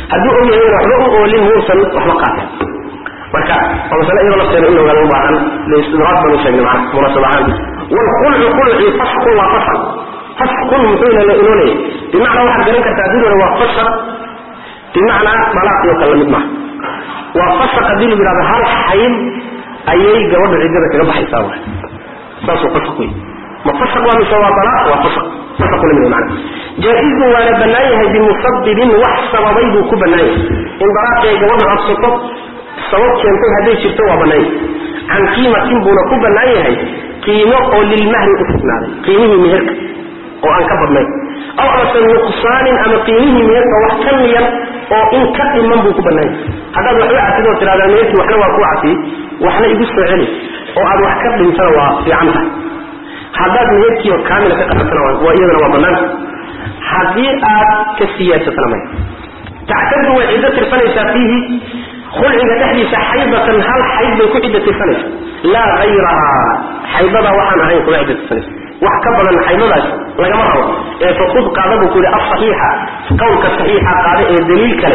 hadduu og yahay waxba u oolin muusan waxba qaateen marka waa masale iyadoo lafteeda in loogaga baahan istidraad banu sheegnay macna munaasab ahaan waalkhulcu khulci fasqun waa fasaq fasqun muxuuna la inoo leeyahay bimacnaa waxaad garan kartaa haddii waa fasaq bimacnaa dalaaqii oo kale lamid maaha waa fasaq haddii lagu yidhahdo hal xayd ayay gabadha ciddada kaga baxaysaa waay saasuu fasaq wey ma fasaq waa mise waa dalaaq waa fasaq fasaq lamid wey macna jaa-izun waana bannaan yahay bimusabibin wax sababay buu ku bannaan yahay in dalaaqii ay gabadha codsato sabab keentay hadday jirto waa bannaan yahay can qiimatin buuna ku bannaan yahay qiimo oo lilmahri u sugnaaday qiimihii meherka oo aan ka badnayn aw amase nuqsaanin ama qiimihii meherka wax ka miyan oo in ka dhiman buu ku bannaan yahay haddaad waxba casid oo tiradaa meherkii waxna waa ku casiyey waxna igu soo celi oo aad wax ka dhintana waa fiican tahay haddaad meherkii oo kaamila ka qabatana waa iyadana waa bannaanta haddii aad ka siyaasatana maya tactadu way ciddo tirsanaysaa fiihi khulciga dhexdiisa xaydatan hal xayd bay ku ciddo tirsanaysa laa hayrahaa xaydadaa waxaan ahayn kuma ciddo tirsanaysa wax ka badan xaydadaas lagama rabo ee fakud qaada buu ku yihi asaxiixa qowlka saxiixa qaada ee daliil kale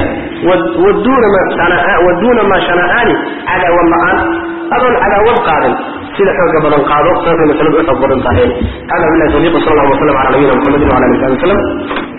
waduuna maa shana'aani cadaawad la-aan adoon cadaawad qaadin sida xooga badan qaado saasay masaladu u xoog badan tahay hada billahi tawfiiq sal allah waslam ala nabiyina muxamedin wala alihi wasabi wasalam